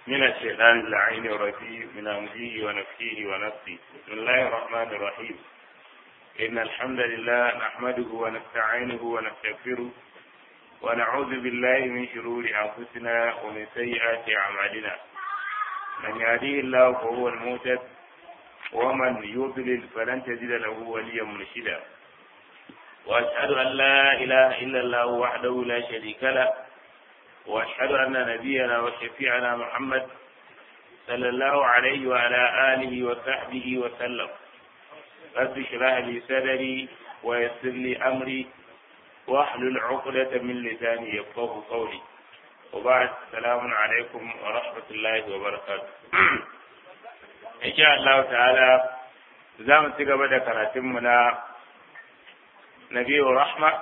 من الشيطان اللعين الرجيم من أمزه ونفسه ونفسه بسم الله الرحمن الرحيم إن الحمد لله نحمده ونستعينه ونستغفره ونعوذ بالله من شرور أنفسنا ومن سيئات أعمالنا من يهديه الله فهو المهتد ومن يضلل فلن تجد له وليا مرشدا وأشهد أن لا إله إلا الله وحده لا شريك له وأشهد أن نبينا وشفيعنا محمد صلى الله عليه وعلى آله وصحبه وسلم رب اشرح لي صدري ويسر لي أمري واحلل عقدة من لساني يفقه قولي وبعد السلام عليكم ورحمة الله وبركاته إن شاء الله تعالى زام تقبل كراتمنا نبي رحمة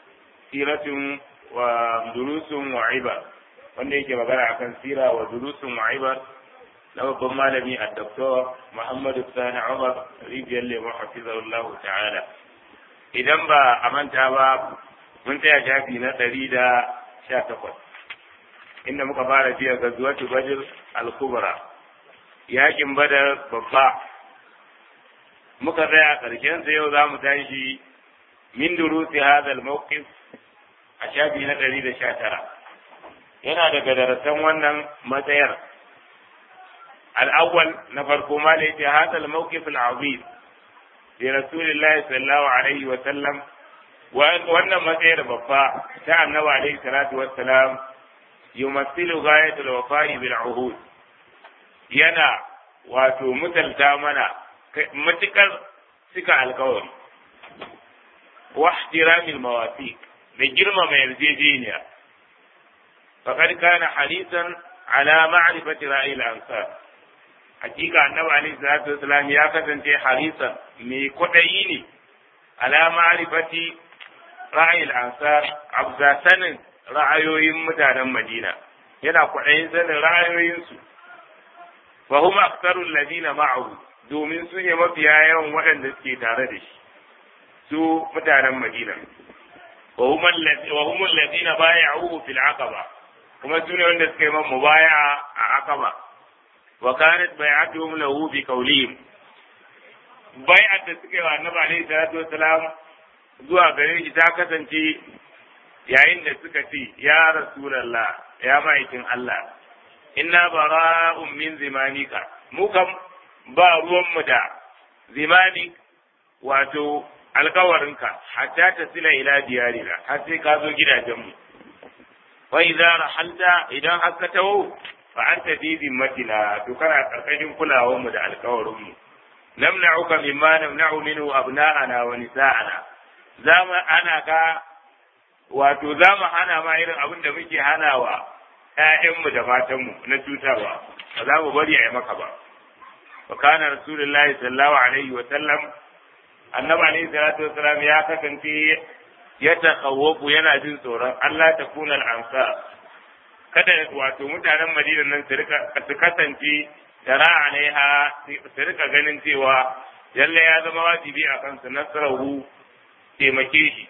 سيرة wa durusun wa ibar wanda yake magana akan sira wa durusun wa ibar na babban malami a doktor muhammadu sani umar rijiyar lemu hafizahullah ta'ala idan ba a manta ba mun tsaya shafi na ɗari da sha takwas inda muka fara jiya ga zuwatu badr al-kubra yakin badar babba muka tsaya ƙarshen sa yau za mu tashi min durusi hadha al-mawqif a shafi na ɗari da sha tara yana daga darasan wannan matsayar al'awwal na farko ma da yake hadal mawqif al-azim bi rasulillahi sallallahu alaihi wa sallam wannan matsayar babba ta annabi alaihi salatu wassalam yumassilu ghayatul wafa'i bil uhud yana wato mutalta mana matukar cika alkawari wa ihtiramil mawathiq da girmama yarjejeniya faqad kana harisan ala ma'rifati ra'ayil ansar hakika annabi alaihi salatu wasalam ya kasance harisan mai kwaɗayi ne ala ma'rifati ra'ayil ansar abza sanin ra'ayoyin mutanen madina yana kwaɗayin sanin ra'ayoyinsu fa hum aktharu alladhina ma'ahu domin su ne mafiya yawan waɗanda suke tare da shi su mutanen madina وهم الذين بايعوه في العقبة kuma su ne wanda suka yi man mubaya a akaba wa kanat bai'atuhum lahu bi qawlihim bai'at da suka yi wa annabi alaihi salatu wassalam zuwa gare shi ta kasance yayin da suka ce ya rasulullah ya ma'aikin Allah inna bara'un min zimanika mu kam ba ruwan mu da zimanik wato alkawarinka hatta ta sila ila diyarina har sai ka zo gidajenmu wa idza rahalta idan har ka tawo fa anta fi zimmatina to kana karkashin kulawar mu da alkawarin mu namna'uka mimma namna'u minhu abna'ana wa nisa'ana zamu ana ka wato zamu hana ma irin abin da muke hanawa ƴaƴanmu da matanmu na cutarwa ba za mu bari a yi maka ba wa kana rasulullahi sallallahu alaihi wa sallam annabi alayhi salatu wasalam ya kasance ya takawwafu yana jin tsoron Allah ta kuna al'ansa kada wato mutanen Madina nan su rika su kasance tara alaiha su rika ganin cewa lalle ya zama wajibi a kansu nasarahu taimake shi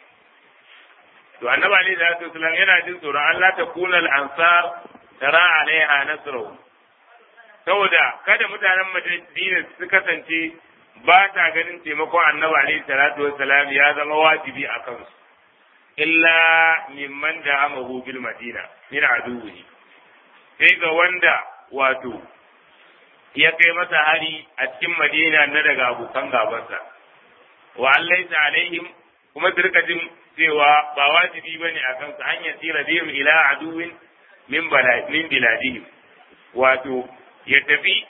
to annabi alayhi salatu wasalam yana jin tsoron Allah ta kuna al'ansar tara alaiha nasarahu saboda kada mutanen Madina su kasance ba ta ganin taimakon annabi alaihi salatu wassalam ya zama wajibi a kansu illa mimman da amahu bil madina min aduwi sai ga wanda wato ya kai masa hari a cikin madina na daga abokan gabansa wa allaisa alaihim kuma su rika jin cewa ba wajibi bane a kansu an yasira bihim ila aduwin min min biladihim wato ya tafi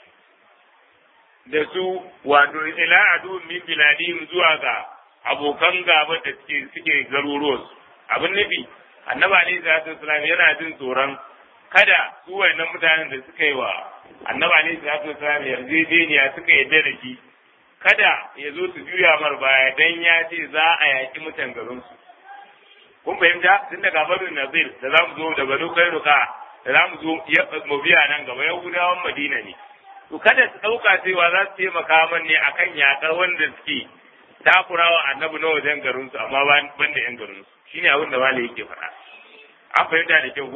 da su wato ila adu min biladihim zuwa ga abokan gaba da suke suke garuruwan abin nufi annabi alaihi salatu wasalam yana jin tsoron kada su wayannan mutanen da suka yi wa annabi alaihi salatu wasalam yarjejeniya suka yadda da shi kada ya zo su juya mar baya dan ya ce za a yaki mutan garin su kun fahimta tun daga barin nazir da za mu zo da banu kairuka da za mu zo mu biya nan gaba yahudawan madina ne to kada su ɗauka cewa za su taimaka man ne akan yaƙar wanda suke takurawa annabi na wajen garinsu amma ban da yan garinsu shine abin da malai yake faɗa an fahimta da kyau ku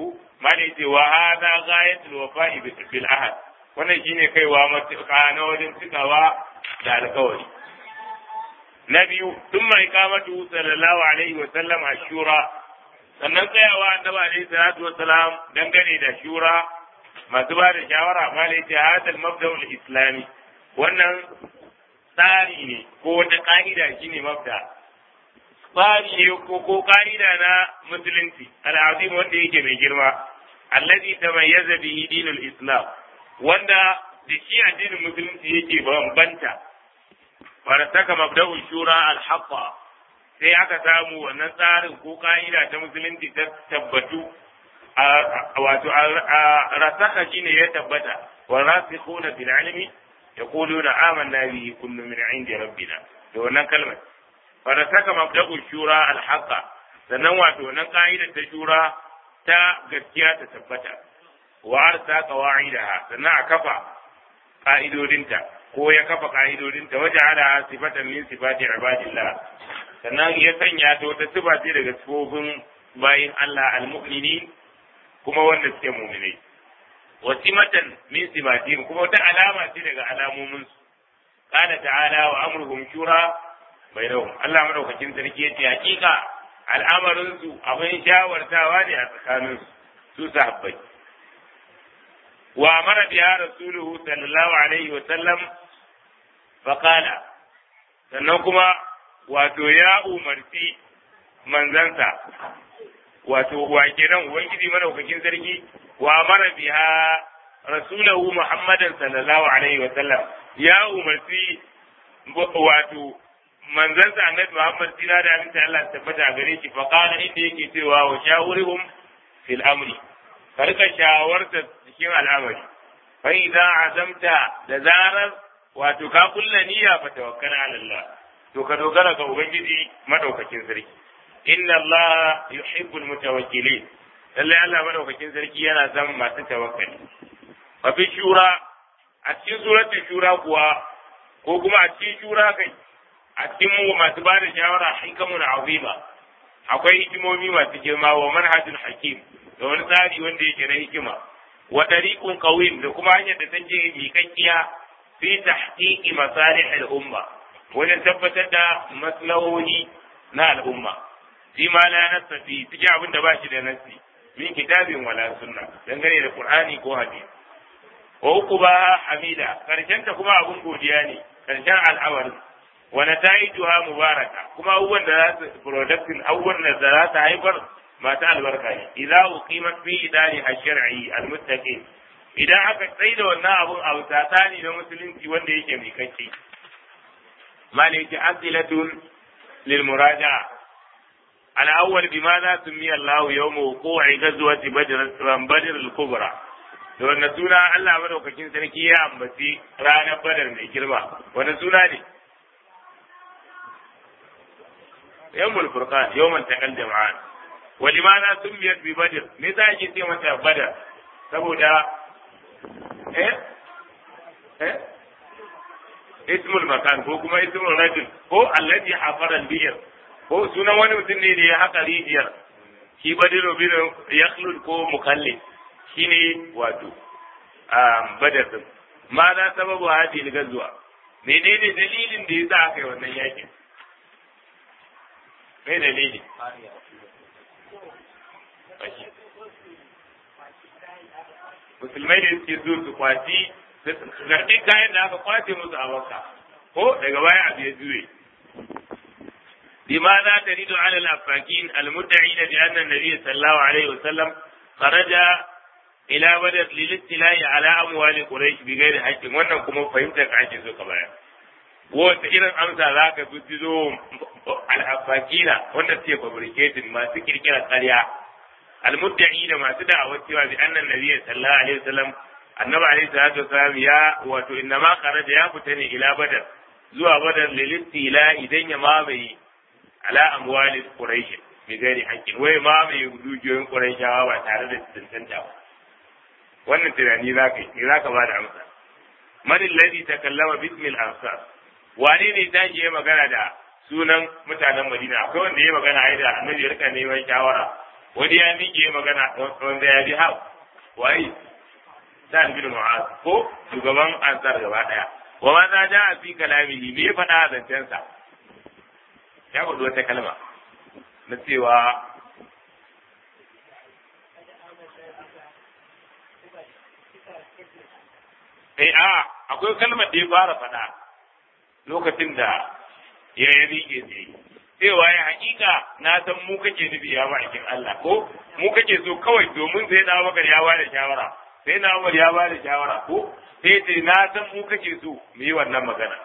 malai ce wa hada ghayatul wafa'i bil ahad wannan shine kaiwa matuƙa na wajen cikawa da alƙawari na biyu tun mai kamatu sallallahu alaihi wa sallam a shura sannan tsayawa annabi alaihi salatu wa salam dangane da shura masu ba da shawara malai ce hadal mabda'ul islami wannan tsari ne ko wata ka'ida shine mabda tsari ne ko ko ka'ida na musulunci al'azim wanda yake mai girma allazi tamayyaza bihi dinul islam wanda da shi addinin musulunci yake bambanta wanda saka mabda'ul shura al-haqqa sai aka samu wannan tsarin ko ka'ida ta musulunci ta tabbatu wato rasaka shine ya tabbata wa rasikhuna bil ilmi yaquluna amanna bihi kullu min indi rabbina da wannan kalmar fa rasaka mabda'ul shura al-haqqa sannan wato wannan ka'idar ta shura ta gaskiya ta tabbata wa arsa qawaidaha sannan a kafa ka'idodinta ko ya kafa ka'idodinta waje ala sifatan min sifati ibadillah sannan ya sanya ta wata sifa ce daga sifofin bayin Allah al-mu'minin kuma wanda suke mu'minai wa simatan min sifatihim kuma wata alama ce daga alamomin su qala ta'ala wa amruhum shura bainahum Allah madaukakin sarki yace hakika al'amarin su abin shawartawa ne a tsakanin su su sahabbai wa amara biha rasuluhu sallallahu alaihi wa sallam fa qala sannan kuma wato ya umarci manzansa wato wa kenan ubangiji madaukakin sarki wa amara biha rasulahu muhammadan sallallahu alaihi wa sallam ya umarci wato manzansa annabi muhammad sira da aminta Allah tabbata gare shi fa qala inda yake cewa wa shawurhum fil amri ka rika shawarta cikin al'amari fa idza azamta da zarar wato ka kulla niyya fa tawakkal ala Allah to ka dogara ga ubangiji madaukakin sarki inna Allah yuhibbul mutawakkilin lalle Allah madaukakin sarki yana son masu tawakkali fa fi shura a cikin suratul shura kuwa ko kuma a cikin shura kai a cikin mu masu ba da shawara hikamun azima akwai hikimomi masu girma wa manhajul hakim da wani tsari wanda yake na hikima wa tariqun qawim da kuma hanyar da take miƙaƙƙiya fi tahqiqi masalih al-umma wajen tabbatar da maslahohi na al'umma fi ma la nassa fi cikin abin da ba shi da nassi min kitabin wala sunna dangane da qur'ani ko hadisi wa uquba hamida karshen ta kuma abun godiya ne karshen al'amarin wa nataijuha mubaraka kuma abubuwan da za su productin abubuwan da za su haifar masu albarka ne idza uqimat fi idari ash-shar'i al-muttaqin idan aka tsaida wannan abun a tsakani na musulunci wanda yake mai kake مالك أسئلة للمراجعة الأول بماذا سمي الله يوم وقوع غزوة بدر بدر الكبرى da wanne suna Allah madaukakin sarki ya ambaci ranar badar mai girma wanne suna ne yawmul furqan yawman taqal jama'an wa limana sumiyat bi badr me za ki ce mata badar saboda eh eh ismul makan ko kuma ismul rajul ko allati hafara al-bi'r ko sunan wani mutum ne da ya haka rijiyar shi badiru bin yakhlul ko mukallid shine wato badar din ma za sababu hadi al-gazwa menene dalilin da yasa aka yi wannan yakin me dalili musulmai da suke zo su kwaci garɗin kayan da aka kwace musu a makka ko daga baya abu ya juye لماذا تريد على الأفاكين المدعين بأن النبي صلى الله عليه وسلم خرج إلى بدر للاستيلاء على أموال قريش بغير حق wannan kuma fahimtar ka ake so ka baya wata irin amsa za ka fi zo al'afakina wanda suke fabricating masu kirkira ƙarya almudda'i da masu da'awar cewa bi annan nabiyyi sallallahu alaihi wasallam annabi alaihi salatu wasallam ya wato inna ma kharaja ya fita ne ila badar zuwa badar lilistila idan ya mamaye ala amwali quraish bi gairi haƙƙin wai mamaye dukiyoyin quraishawa ba tare da tantanta ba wannan tunani za ka yi za ka ba da amsa man alladhi takallama bismi al-ansar wane ne ta yi magana da sunan mutanen madina akwai wanda ya magana ai da annabi ya rika neman shawara wani ya miƙe magana wanda ya bi hau wai sa'ad bin mu'az ko shugaban ansar gaba daya wa ma za ja fi kalamihi me faɗa a zancensa ya faɗi wata kalma na cewa eh a akwai kalmar da ya fara faɗa lokacin da ya yi rike tsaye cewa ya hakika na san mu kake nufi ya ma'aikin Allah ko mu kake so kawai domin sai na maka ya bada shawara sai na Umar ya bada shawara ko sai ce na san mu kake so mu yi wannan magana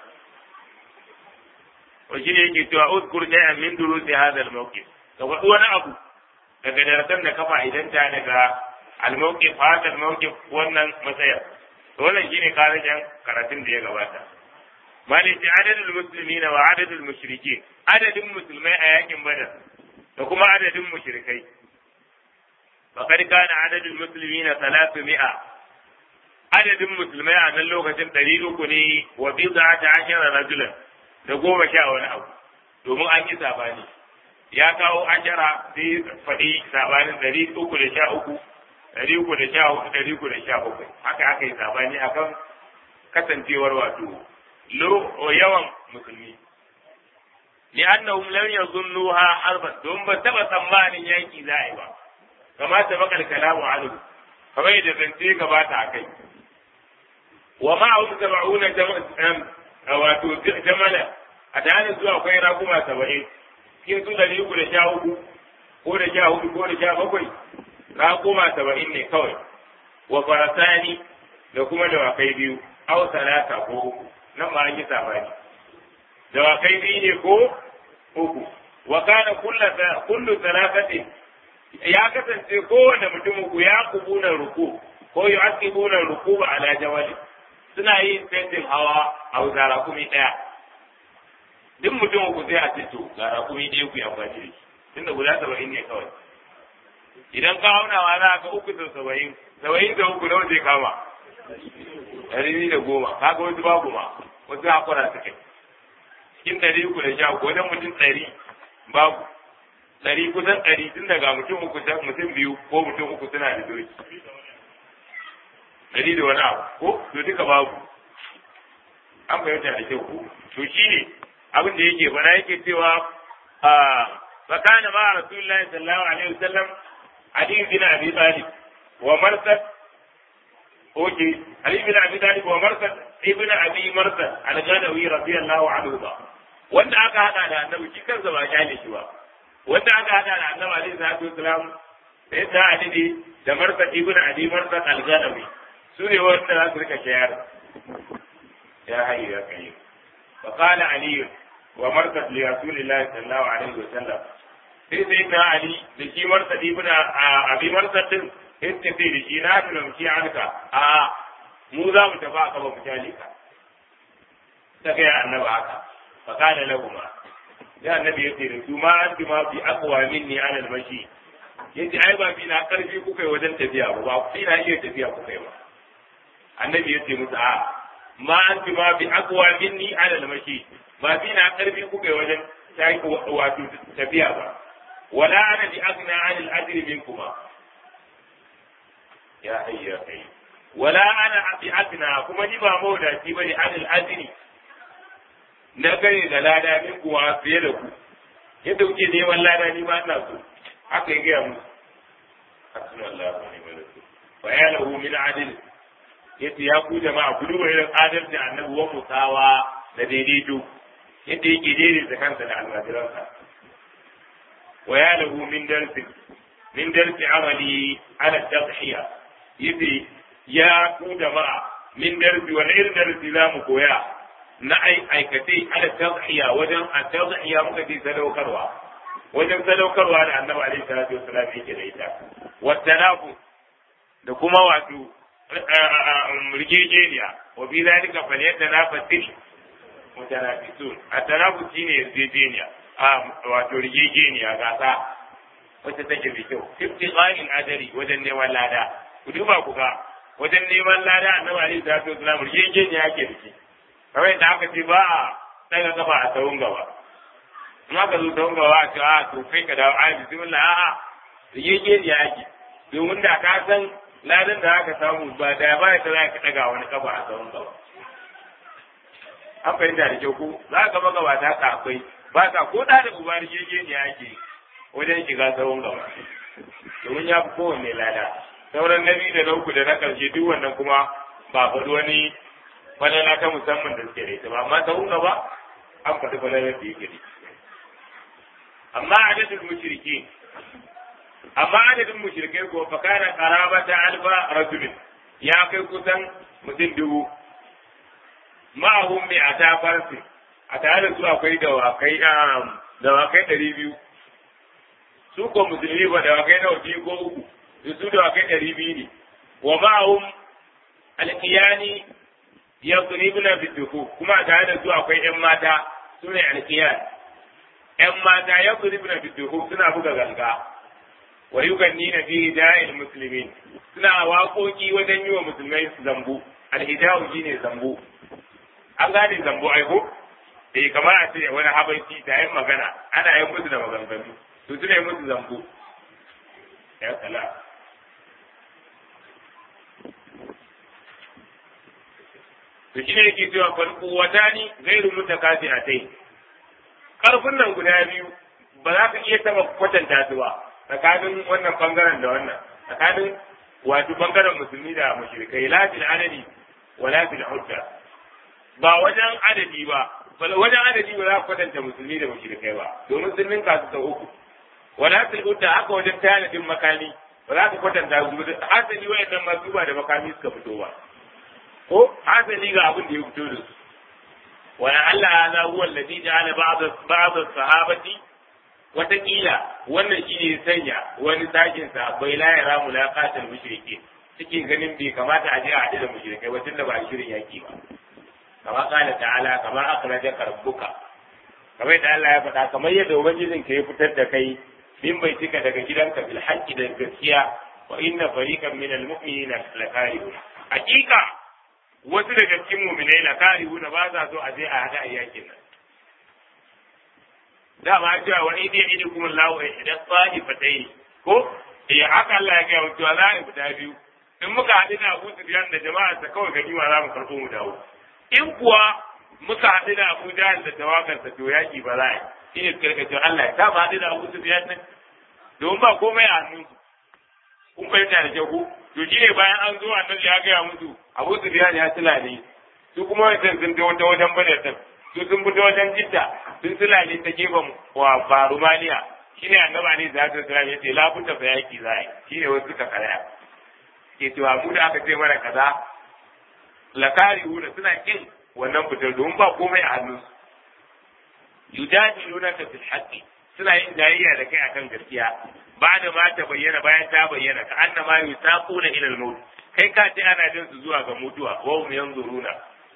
wa shi ne yake cewa uzkur shay'an min durusi hadha al-mawqif ka faɗi wani abu daga darasan da kafa idan ta daga al-mawqif hadha al-mawqif wannan matsayar wannan shine karajan karatun da ya gabata malaki adadul muslimina wa adadul mushrikin adadin musulmai a yakin badar da kuma adadin mushrikai faqad kana adadul muslimina 300 adadin musulmai a nan lokacin ɗari uku ne wa bid'ata ashara rajulan da goma sha wani abu domin an yi sabani ya kawo ashara sai faɗi sabanin ɗari uku da sha uku ɗari uku da sha hudu ɗari uku da sha bakwai haka aka yi sabani akan kasancewar wato lo yawan musulmi li annahum lam yazunnuha harban don ba taba tsammanin yaki za a yi ba kama ta bakal kalamu anhu kamar yadda zance gabata a kai wa ma'ahum sab'una jama'an wato jamala a tare zuwa akwai raguma saba'in cikin su ɗari uku da sha uku ko da sha hudu ko da sha bakwai raguma saba'in ne kawai wa farasani da kuma dawakai biyu aw talata ko uku nan ma an yi sabani dawakai biyu ne ko uku wa kana kullu talatatin ya kasance kowane mutum uku ya kubuna ruku ko yu'aqibuna ruku ala jawali suna yin tentin hawa a wuta rakumi ɗaya duk mutum uku sai a ce to ga rakumi ɗaya ku yi amfani da shi tunda guda saba'in ne kawai idan ka aunawa za ka uku da saba'in saba'in da uku nawa zai kama ɗari da goma kaga wasu babu ma wasu hakura suke cikin ɗari uku da sha uku wajen mutum ɗari babu ɗari kusan ɗari tun daga mutum uku mutum biyu ko mutum uku suna da doki ɗari da wani abu ko to duka babu an fahimta da kyau ko to shi ne abin da yake bana yake cewa فكان مع رسول الله صلى الله عليه وسلم علي بن ابي طالب ومرثد اوكي علي بن ابي طالب ومرثد ابن ابي مرثد الغنوي رضي الله عنه wanda aka hada da annabi shi kansa ba kyale shi ba wanda aka hada da annabi alaihi salatu wasalam sai da ali da marsad ibn abi marsad al-ganawi su ne wanda za su rika shayar ya hayyu ya kayyum fa qala ali wa marsad li rasulillahi sallallahu alaihi wasallam sai sai na ali da shi marsad ibn abi marsad din yace sai da shi na tuna mu anka a mu za mu tafi aka ba mu kyale ka ta kai annabi haka fa qala lahum ya annabi yace da su ma anti ma fi aqwa minni ala al-mashi yace ai ba fi na karfi kuka yi wajen tafiya ba ba fi na iya tafiya kuka yi ba annabi yace musu a ma anti ma fi aqwa minni ala al-mashi ba fi na karfi kuka yi wajen wato tafiya ba wala ana bi agna an al-ajri minkuma ya hayya kai wala ana bi agna kuma ni ba mawdaci bane an al-ajri na gare da lada min kuwa fiye da ku yadda kuke neman lada ni ma ina so haka ya gaya musu hasbuna Allah wa ni'mal wakil wa ya lahu min adil yace ya ku jama'a ku duba irin adalci annabi wa musawa da daidaito yadda yake daidaita kansa da almajiransa wa ya lahu min darsi min darsi amali ala tadhiya yace ya ku jama'a min darsi wani irin darsi za mu koya na aikace ala tadhiya wajen a tadhiya muka ce sadaukarwa wajen sadaukarwa da annabi alaihi salatu wassalam yake da ita wasalafu da kuma wato rigegeniya wa bi zalika falyatanafasil mutanafisun at-tanafus shine yarjejeniya a wato rigegeniya gasa wacce take da kyau ibtiqa'il adari wajen neman lada ku duba ku ga wajen neman lada annabi alaihi salatu wassalam rigegeniya yake da shi kamar yadda aka ce ba a daga kafa a tsawon gaba in aka zo tsawon gaba a ce a to kai ka dawo a bismillah a'a yake ya ake domin da ka san ladan da aka samu ba da ba ta za ka daga wani kafa a tsawon gaba an fahimta da kyau ko za ka maka ba ta akwai ba ka ko da da uba yake ya ake wajen shiga tsawon gaba domin ya fi kowanne lada sauran na biyu da na uku da na karshe duk wannan kuma ba faɗi wani falala ta musamman da suke da ita ba amma tsawon gaba an faɗi falalar da yake da amma adadin mushriki amma adadin mushrikai ko fa kana qarabata alfa rajulin ya kai kusan mutum dubu ma'ahum bi ata farsi a tare da su akwai dawakai dawakai ɗari biyu su ko musulmi ba dawakai nawa biyu ko uku da su dawakai ɗari biyu ne wa ma'ahum alkiyani yadribna biduhu kuma a tare da su akwai ƴan mata su ne alkiyan ƴan mata yadribna biduhu suna buga ganga wa yugannina fi da'il muslimin suna waƙoƙi wajen yi wa musulmai zambu alhidawu shine zambu an gane zambu aiko eh kamar a ce wani habaiki ta yin magana ana yin musu da maganganu to suna yi musu zambu ya sala to shi ne yake cewa farko wata ni gairu mutakasi a tai karfin nan guda biyu ba za ka iya taba kwatanta su ba tsakanin wannan bangaren da wannan tsakanin wato bangaren musulmi da mushrikai la fil adadi wala fil hujja ba wajen adadi ba wajen adadi ba za ka kwatanta musulmi da mushrikai ba domin sun ninka su sau uku wala fil hujja haka wajen tanadin makami ba za ka kwatanta su hasali wayannan masu ba da makami suka fito ba ko hasali ga abin da ya fito da su wala Allah hadha huwa alladhi ja'ala ba'd ba'd as-sahabati watakila wannan shi ne sanya wani sakin sa bai la yara mulaqatul mushriki cikin ganin bai kamata a je a haɗu da mushrikai ba tunda ba a shirin yaki ba kama kala ta'ala kama akhrajaka rabbuka kamar yadda Allah ya faɗa kamar yadda ubangijin ka ya fitar da kai min bai cika daga gidanka bil haqqi da gaskiya wa inna fariqan min al mu'minina lakarihun hakika wasu daga cikin mu'minai lakarihun ba za so a je a haɗa a yakin nan dama cewa wa idi idi kuma lawo idan tsani fatai ko eh haka Allah ya gaya cewa za a fita biyu in muka haɗu da Abu Sufyan da jama'a ta kawai gani ma za mu karɓo mu dawo in kuwa muka haɗu da Abu Jahl da tawagarsa to yaki ba za a yi shi ne suka cewa Allah ya ta haɗu da Abu Sufyan nan domin ba komai a hannun kun fahimta da kyau to shi ne bayan an zo annabi ya gaya musu Abu Sufyan ya tilale su kuma wancan sun ta wata wajen bane su sun fito wajen jidda sun sulale ta gefen wa barumaniya shi ne annaba ne za ta sulale ce labuta fa yaki za a yi shi ne wasu suka karaya ke cewa mu da aka ce mana kaza lakari huna suna kin wannan fitar domin ba komai a hannunsu yujadiluna ka fil haqqi suna yin jayayya da kai akan gaskiya ba da ma ta bayyana bayan ta bayyana ka annama yusaquna ila al-maut kai ka ce ana jin su zuwa ga mutuwa wa hum yanzuruna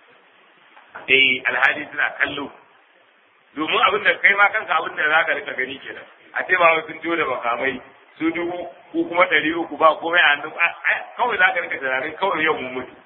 eh alhaji suna kallo domin abin da kai ma kanka abin da zaka rika gani kenan a ce ba sun jo da makamai su dubu ko kuma ɗari uku ba komai a hannun kawai zaka rika tunanin kawai yau mun mutu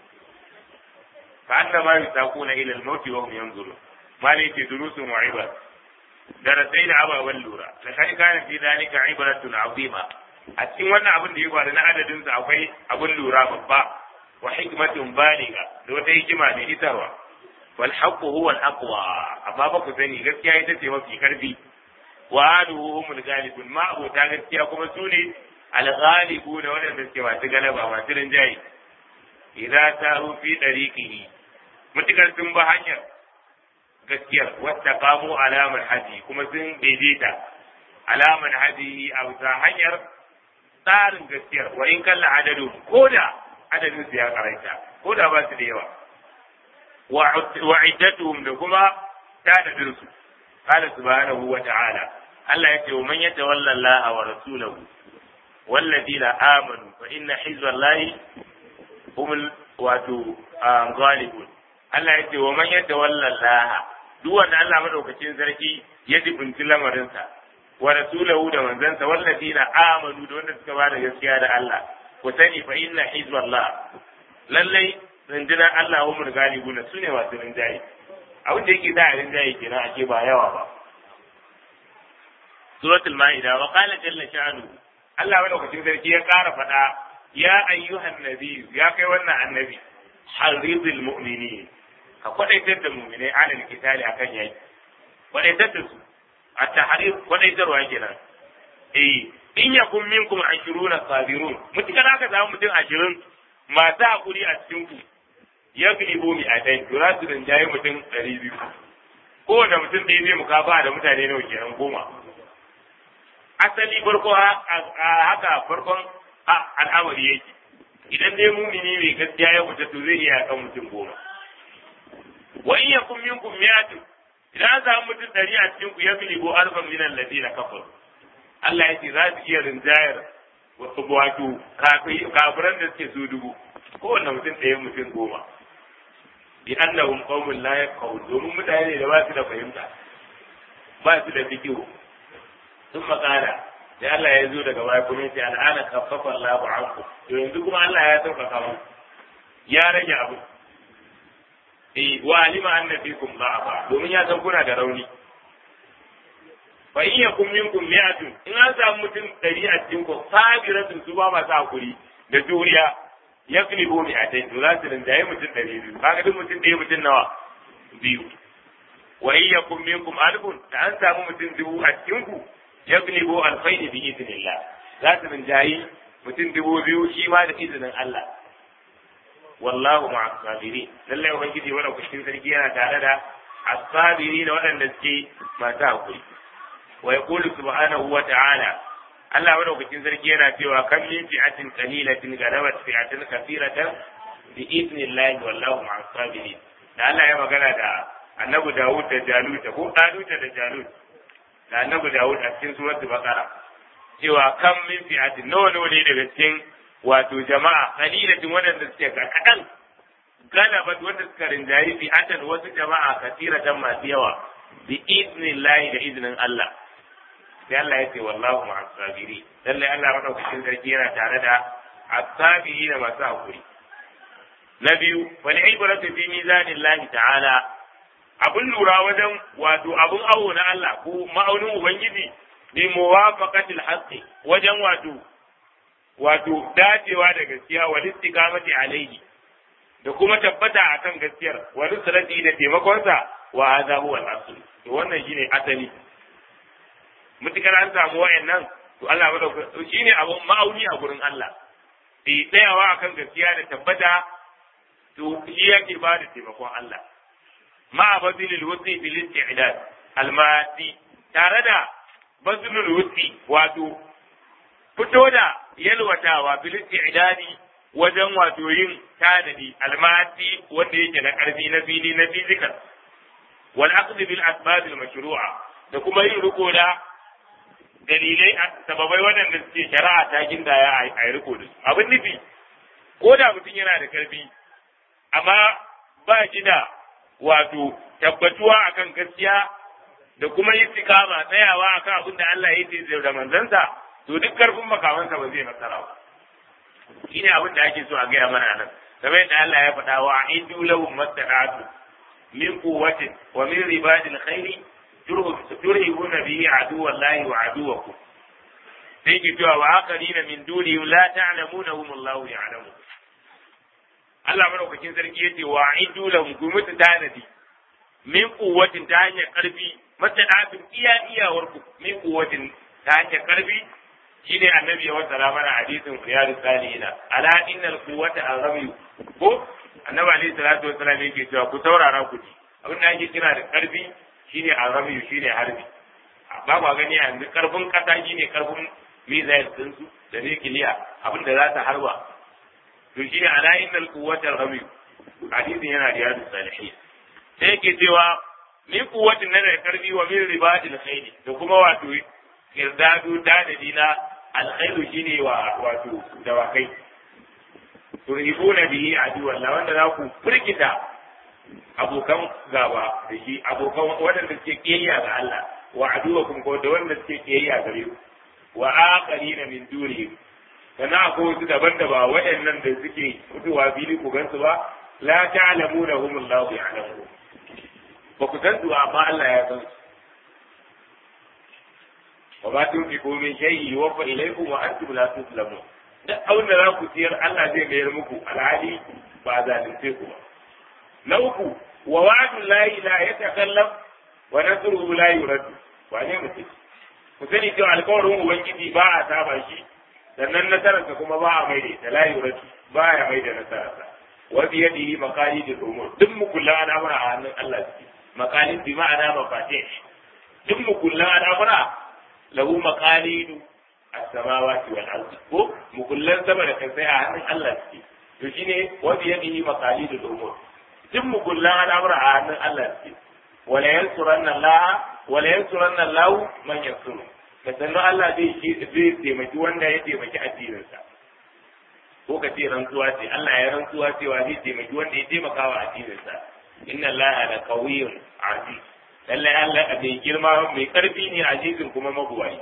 fa anna ma yusaquna ila al-maut wa hum yanzurun mali ke durusun wa ibar darasai da ababen lura da kai kana fi dalika ibratun azima a cikin wannan abin da ya faru na adadin sa akwai abin lura babba wa hikmatun baliga da wata hikima mai isarwa wal haqqu huwa al aqwa amma ba ku sani gaskiya ita ce mafi karfi wa aluhu humul ghalibun ma abota gaskiya kuma su ne al ghalibu da wanda suke masu galaba masu rinjaye idza taru fi dariqihi mutukar sun ba hanyar gaskiyar wata kamo alamar haji kuma sun daidaita alamar haji a bisa hanyar tsarin gaskiyar wa in kalla adadu ko da adadin su ya karanta ko da ba su da yawa wa iddatuhum da kuma tadadin su qala subhanahu wa ta'ala Allah ya ce wa man yatawalla Allah wa rasulahu والذين آمنوا فإن حزب الله هم wato ghalibun Allah ya ce wa man yatawalla Allah duk wanda Allah madaukakin sarki ya jibinci lamarinsa wa rasulahu da manzansa wallazina amanu da wanda suka bada gaskiya da Allah ku sani fa inna hizballah lallai rundunar Allah wa mun galibuna sune masu rinjaye abin da yake da rinjaye kenan ake ba yawa ba suratul maida wa qala jalla sha'nu Allah madaukakin sarki ya ƙara faɗa ya ayyuhan nabi ya kai wannan annabi harizul mu'minin ka kwadaitar da mu'minai alal kitali akan yaki kwadaitar da su a tahrir kwadaitarwa kenan eh in yakun minkum ashiruna sabirun mutukar aka samu mutum ashirin masu hakuri a cikin ku ya fi ibo mi a dai to za su rinjaye mutum ɗari biyu kowane mutum ɗaya zai mukafa da mutane nawa kenan goma asali farko haka farkon al'amari yake idan dai mumini mai gaskiya ya fita to zai iya kan mutum goma wa in yakum minkum mi'atun idan an samu mutum ɗari a cikin ku ya fi ibo alfan min alladina kafaru Allah ya ce za su iya rinjayar wato kafiran da suke su dubu kowane mutum ɗaya mutum goma bi annahum qaumun la yafqahun domin mutane da ba su da fahimta ba su da fikihu sun makara da Allah ya zo daga baya kuma yace al'ana khaffafa Allahu anku to yanzu kuma Allah ya sauƙaƙa mu ya rage abu eh wa alima anna fikum da'afa domin ya san kuna da rauni fa in yakum minkum mi'atun in an samu mutum ɗari a cikin ku sabiratun su ba masu hakuri da juriya ya fi bo mi a tai to za su rinjaye mutum ɗari biyu kaga duk mutum ɗaya mutum nawa biyu wa in yakum minkum alfun da an samu mutum dubu a cikin ku ya fi bo alfaini bi idnillah za su rinjaye mutum dubu biyu shi ma da izinin Allah wallahu ma'a sabirin lallai ubangiji wanda kushin sarki yana tare da as-sabirin waɗanda suke masu hakuri wa yaqulu subhanahu wa ta'ala Allah madaukakin sarki yana cewa kam min fi'atin qalilatin galabat fi'atin kathiratan bi idnillahi wallahu ma'as sabirin da Allah ya magana da Annabi Dawud da Jalut ko Dalut da Jalut da Annabi Dawud a cikin suratul Baqara cewa kam min fi'atin nawa nawa ne daga cikin wato jama'a qalilatin wadanda suke kadan galabat wanda suka rinjayi fi'atan wasu jama'a kathiratan masu yawa bi idnillahi da iznin Allah sai Allah ya ce wallahu ma asabiri lallai Allah madaukakin sarki yana tare da asabiri da masu hakuri na biyu wal ibratu fi mizanillahi ta'ala abun lura wajen wato abun awo na Allah ko ma'aunin ubangiji bi muwafaqatil haqqi wajen wato wato dacewa da gaskiya wal istiqamati alayhi da kuma tabbata akan gaskiyar wal nusrati da taimakonsa wa hadha huwa al-asl to wannan shine asali mutukar an samu wayannan to Allah ba da shine abun ma'auni a gurin Allah bi tsayawa akan gaskiya da tabbata to shi yake ba da taimakon Allah ma bazilil wusi bil isti'dad almadi tare da bazilul wusi wato fito da yalwatawa bil isti'dadi wajen wato yin tanadi almadi wanda yake na karfi na fili na physical wal aqd bil asbab al mashru'a da kuma yin riko da dalilai sababai waɗanda suke shari'a ta gindaya a yi riko da su abin nufi ko da mutum yana da karfi amma ba shi da wato tabbatuwa akan gaskiya da kuma yin tikama tsayawa akan abin da Allah ya ce da manzansa to duk karfin makamansa ba zai nasara ba shine abin da ake so a gaya mana nan kamar yadda Allah ya faɗa wa aidu lahum mastata'atu min quwwatin wa min ribadil khairi turhibuna bihi aduwallahi wa aduwakum sai ki cewa wa aqarina min dunihim la ta'lamunahum Allahu ya'lamu Allah madaukakin sarki yace wa aidu lahum gumutu tanadi min quwwatin ta hanyar karfi mastata'atun iya iyawar ku min quwwatin ta hanyar karfi shine annabi ya wasa mana hadisin riyadu salihina ala innal quwwata azami ko annabi alaihi salatu wassalam yake cewa ku saurara ku ji abin da ake kira da karfi shine azami shine harbi ba ba gani yanzu karfin kasa shine karfin missile din su da nukiliya abin da za ta harba to shine ala innal quwwata azami hadisin yana riyadu salihin sai yake cewa ni kuwatin na da karfi wa min ribadil khayli da kuma wato kirdadu dadadi na alkhairu shine wa wato dawakai turhibuna bihi aduwallah wanda za ku firgita abokan gaba da shi abokan waɗanda suke kiyayya ga Allah wa aduwakum ko da wanda suke kiyayya gare ku wa aqarina min dunihim sannan akwai wasu daban da ba waɗannan da suke fitowa fili ku gansu ba la ta'lamunahum Allahu ya'lamu ba ku san su amma Allah ya san su wa ma tunfiqu min shay'in yuwaffa ilaykum wa antum la tuzlamun duk abin da za ku ciyar Allah zai mayar muku alhali ba zalunce ku ba na uku wa wa'du la ilaha yatakallam wa nasruhu la yurad wa ne mutum ku sani cewa alƙawarin ubangiji ba a saba shi sannan nasararsa kuma ba a maida ta la yurad ba ya maida nasararsa wa bi yadihi maqalidul umur duk mukullan al'amura a hannun Allah suke maqalid bi ma'ana mafatih duk mukullan al'amura lahu maqalidu as-samawati wal ardi ko mukullan sama da kai a hannun Allah suke to shine wa bi yadihi maqalidul umur duk mukullan al'amura a hannun Allah suke wala yansuranna Allah wala yansuranna Allah man yansuru ka sannu Allah zai zai taimaki wanda ya taimaki addininsa ko ka ce rantsuwa ce Allah ya rantsuwa cewa zai taimaki wanda ya taimaka wa addininsa inna Allah la qawiyyun aziz lallai Allah mai girma mai karfi ne azizin kuma mabuwayi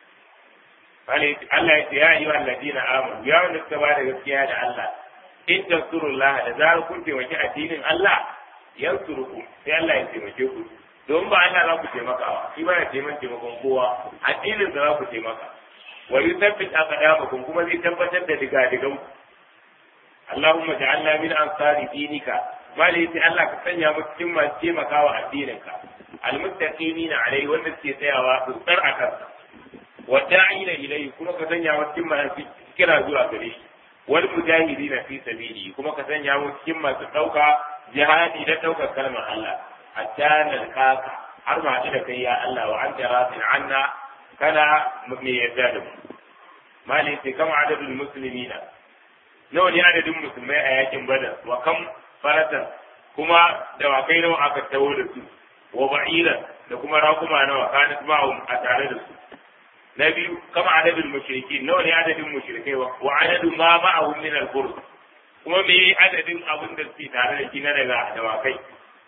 Allah ya ce ya yi wa alladina amanu ya wanda suka ba da gaskiya da Allah in tansurullah da zarar kun taimaki addinin Allah yansurukum sai Allah ya taimake ku don ba Allah za ku taimakawa shi ba ya taimakon taimakon kowa addinin za ku taimaka wa yuthabbit aqdamakum kuma zai tabbatar da diga-digan ku Allahumma ja'alna min ansari dinika mali sai Allah ka sanya mu cikin masu taimakawa addininka almuttaqina alai wanda suke tsayawa tsar a kansa wa da'ina ilai kuma ka sanya mu cikin masu kira zuwa gare shi wal mujahidina fi sabili kuma ka sanya mu cikin masu dauka jihadi da daukar kalmar Allah hatta nalkaka har ma da kai ya Allah wa anta radin anna kana mai yarda da mu mali sai kama adadul muslimina nawa ne adadin musulmai a yakin badar wa kam faratan kuma dawakai nawa aka tawo da su wa ba'ira da kuma rakuma nawa kanat ma'um a tare da su na biyu kama adadin mushrikin nawa ne adadin mushrikai wa adadu ma ma'ahum min al kuma me adadin abin da suke tare da shi na daga dawakai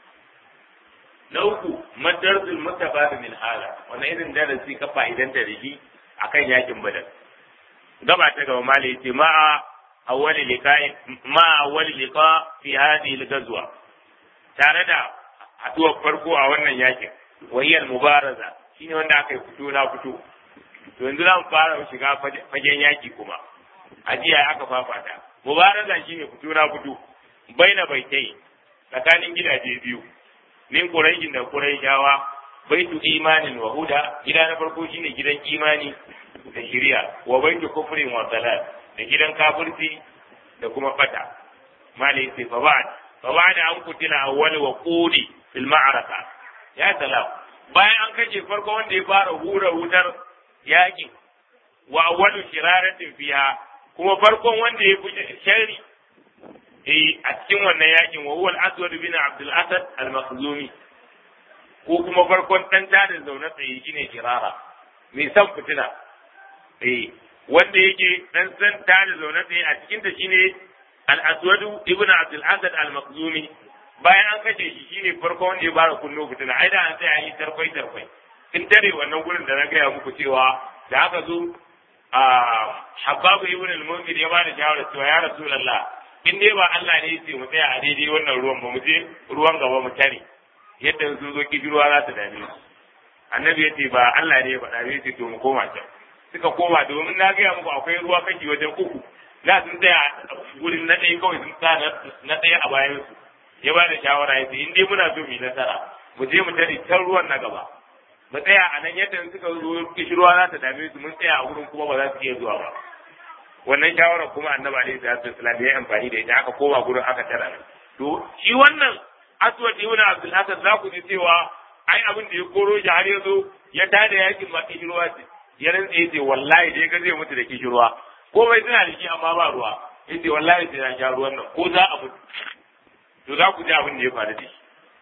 na uku madarsul mustafad min hala wannan irin darasi ka fa'idanta da shi akan yakin badar gaba ta gaba malai ce ma'a awwali liqa'i ma awwali liqa fi hadhihi al-ghazwa tare da haduwar farko a wannan yakin wahiyar mubaraza shine wanda aka yi fito na fito to yanzu za mu fara shiga fagen yaki kuma a jiya aka fafata mubaraza shine fito na fito baina baitai tsakanin gidaje biyu min quraishin da quraishawa baitu imanin wa huda gida na farko shine gidan imani da shari'a wa baitu kufrin wa dalal da gidan kafirci da kuma fata mali sai fa ba'd fa ba'da an kutila awwal wa qudi fil ma'araka ya salam bayan an kace farko wanda ya fara hura wutar yaki wa awwalu shiraratin fiha kuma farkon wanda ya fi shari eh a cikin wannan yakin wa huwa al-aswad bin abdul asad al-makhzumi ko kuma farkon dan da zaune tsaye shine shirara mai san fitina eh wanda yake dan san ta da zaune tsaye a cikin ta shine al-aswad ibn abdul asad al-makhzumi bayan an kashe shi shine farko wanda ya bara kunno fitina ai da an sai an yi tarkwai tarkwai in tare wannan gurin da na gaya muku cewa da aka zo a habbabu ibn al-munzir ya bada shawara cewa ya rasulullah in dai ba Allah ne yace mu tsaya a daidai wannan ruwan ba mu je ruwan gaba mu tare yadda su zo kishirwa za ta dame su annabi yace ba Allah ne ya faɗa ya ce to mu koma can suka koma domin na gaya muku akwai ruwa kashi wajen uku za sun tsaya gurin na ɗaya kawai sun sa na ɗaya a bayan su ya ba da shawara ya ce in dai muna so mu yi nasara mu je mu tare can ruwan na gaba mu tsaya a nan yadda suka zo kishirwa za ta dame su mun tsaya a gurin kuma ba za su iya zuwa ba wannan shawara kuma annabi alaihi salatu wasallam ya amfani da ita aka koma gurin aka tara nan to shi wannan aswad ibn abdul hasan za ku ji cewa ai abin da ya koro shi har ya zo ya tada yakin ma kishirwa ce ya rantsa ya ce wallahi dai ga zai mutu da kishirwa komai suna da shi amma ba ruwa ya ce wallahi sai na sha ruwan nan ko za a mutu to za ku ji abin da ya faru da shi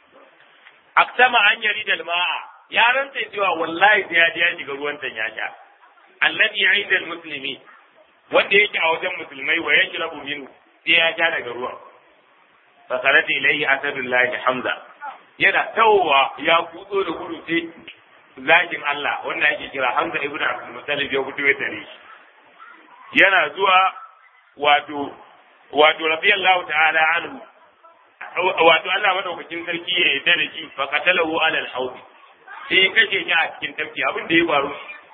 aksama an yari da ma'a ya rantsa cewa wallahi sai ya je ya shiga ruwan tan ya sha alladhi inda muslimi wanda yake a wajen musulmai wa yashrabu minhu sai ya sha daga ruwan fa karati ilayhi asadullahi hamza yana tawowa ya kutso da gudu sai zakin Allah wanda ake kira Hamza ibn Abdul Muttalib ya fito ya tare shi yana zuwa wato wato radiyallahu ta'ala anhu wato Allah madaukakin sarki ya yarda da shi fa qatalahu ala al-hawd sai ya kashe shi a cikin tafki abin da ya faru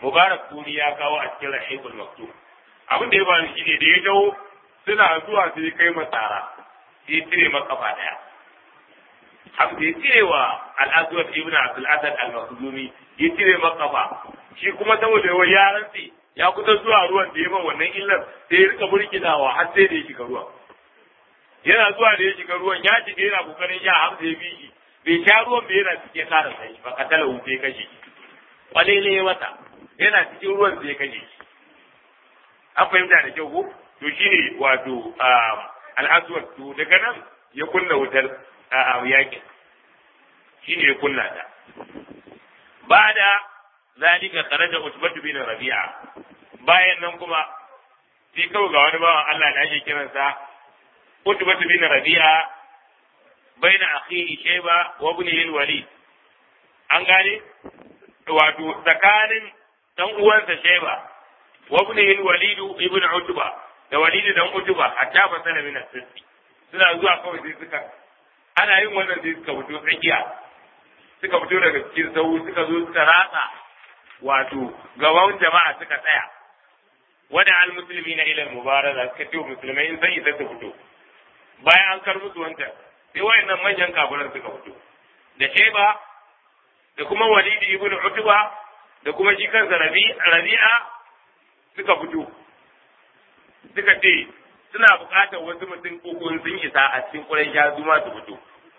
mubarak kuri ya kawo a cikin rahibul maktub abin da ya bani shi ne da ya dawo suna zuwa sai kai masara sai cire makafa daya abu da ya cire wa al-aswad ibn abdul asad al-makhzumi ya cire makafa shi kuma saboda yawan yaran sai ya kusa zuwa ruwan da ya man wannan illar sai ya rika burkinawa har sai da ya shiga ruwan yana zuwa da ya shiga ruwan ya shiga yana kokarin ya hamsa ya bi shi bai sha ruwan bai yana cikin kara sai ba ka tala wuce kashe kwalele ya mata yana cikin ruwan sai ya kashe shi an fahimta da kyau ko to shine wato al'aswad to daga nan ya kunna wutar yakin shine ya kunna ta ba da zalika kharaja utbatu bin rabi'a bayan nan kuma sai kawai ga wani bawan Allah da ake kiransa utbatu bin rabi'a baina akhihi shayba wa ibnihi al-walid an gane wato tsakanin dan uwansa shayba wa ibnihi al-walid ibn utba da walid dan utba hatta fa sana min as-sitti suna zuwa kawai sai suka ana yin wannan sai suka fito tsakiya suka fito daga cikin sau suka zo suka ratsa wato gaban jama'a suka tsaya wada al musulmi na ilal mubaraza suka ce musulmai in sai isa su fito bayan an kar musu wancan sai wayannan manyan kafiran suka fito da sheba da kuma walidi ibn utba da kuma shi kansa rabi'a suka fito suka ce suna buƙatar wasu mutum uku sun isa a cikin ƙurai ya zuma su fito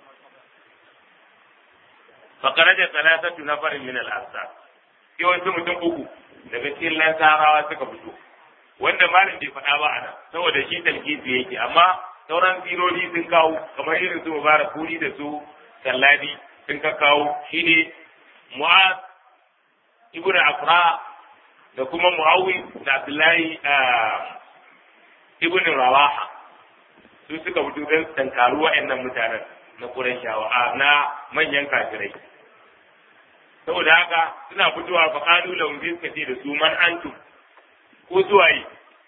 fakaraja salasatu nafarin min al-ansar sai wasu mutum uku daga cikin lansarawa suka fito wanda malam bai faɗa ba ana saboda shi talkisi yake amma sauran firoli sun kawo kamar irin su mubarak kuri da su salladi sun ka kawo shine mu'az ibnu afra da kuma muawi da abdullahi ibnu rawaha su suka fito don tankaru wa'annan mutanen na Qurayshawa na manyan kafirai saboda haka suna fitowa fa qalu lahum bi suka ce da su man antum ko suwaye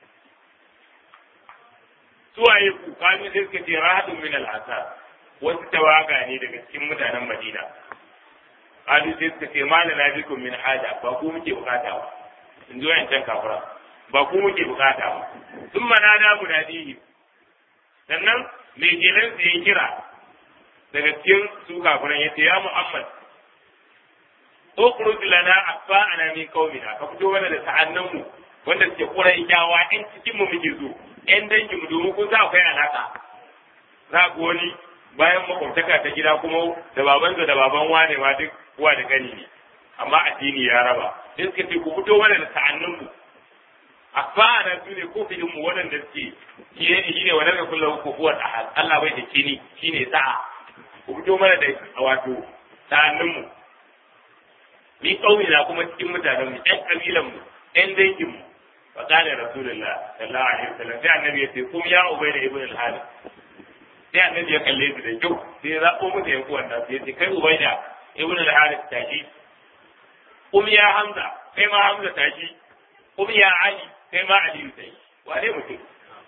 suwaye ku kanu sai suka ce rahadun min al-asar wasu tawaga ne daga cikin mutanen Madina qalu sai suka ce malana bikum min haja ba ku muke bukata ba in ji wayancan kafira ba ku muke bukata ba sun manada munadihi sannan mai kenan su ya kira daga cikin su kafiran yace ya Muhammad ukhruj lana asfa'ana min qaumina ka fito mana da ta'annan mu wanda suke kurai kyawa ɗan cikin mu muke so ɗan dangin mu domin kun sa akwai alaka za ku wani bayan makwabtaka ta gida kuma da babansa da baban wane ma duk uwa da gani ne amma addini ya raba sai suka ce ku fito mana da ta'annan mu asfa'ana su ne kofin mu waɗanda suke shi ne shi ne wannan da kullum ko kuwa Allah bai da kini shine sa'a ku fito mana da wato ta'annan mu ni kaumi na kuma cikin mutanen mu ɗan kabilan mu ɗan dangin mu fa qala rasulullah sallallahu alaihi wasallam sai annabi ya ce kum ya ubayda ibn al-harith sai annabi ya kalle su da kyau sai ya zabo mu da yanku wannan sai ya ce kai ubayda ibn al-harith tashi kum ya hamza kai ma hamza tashi kum ya ali kai ma ali tashi wane mutum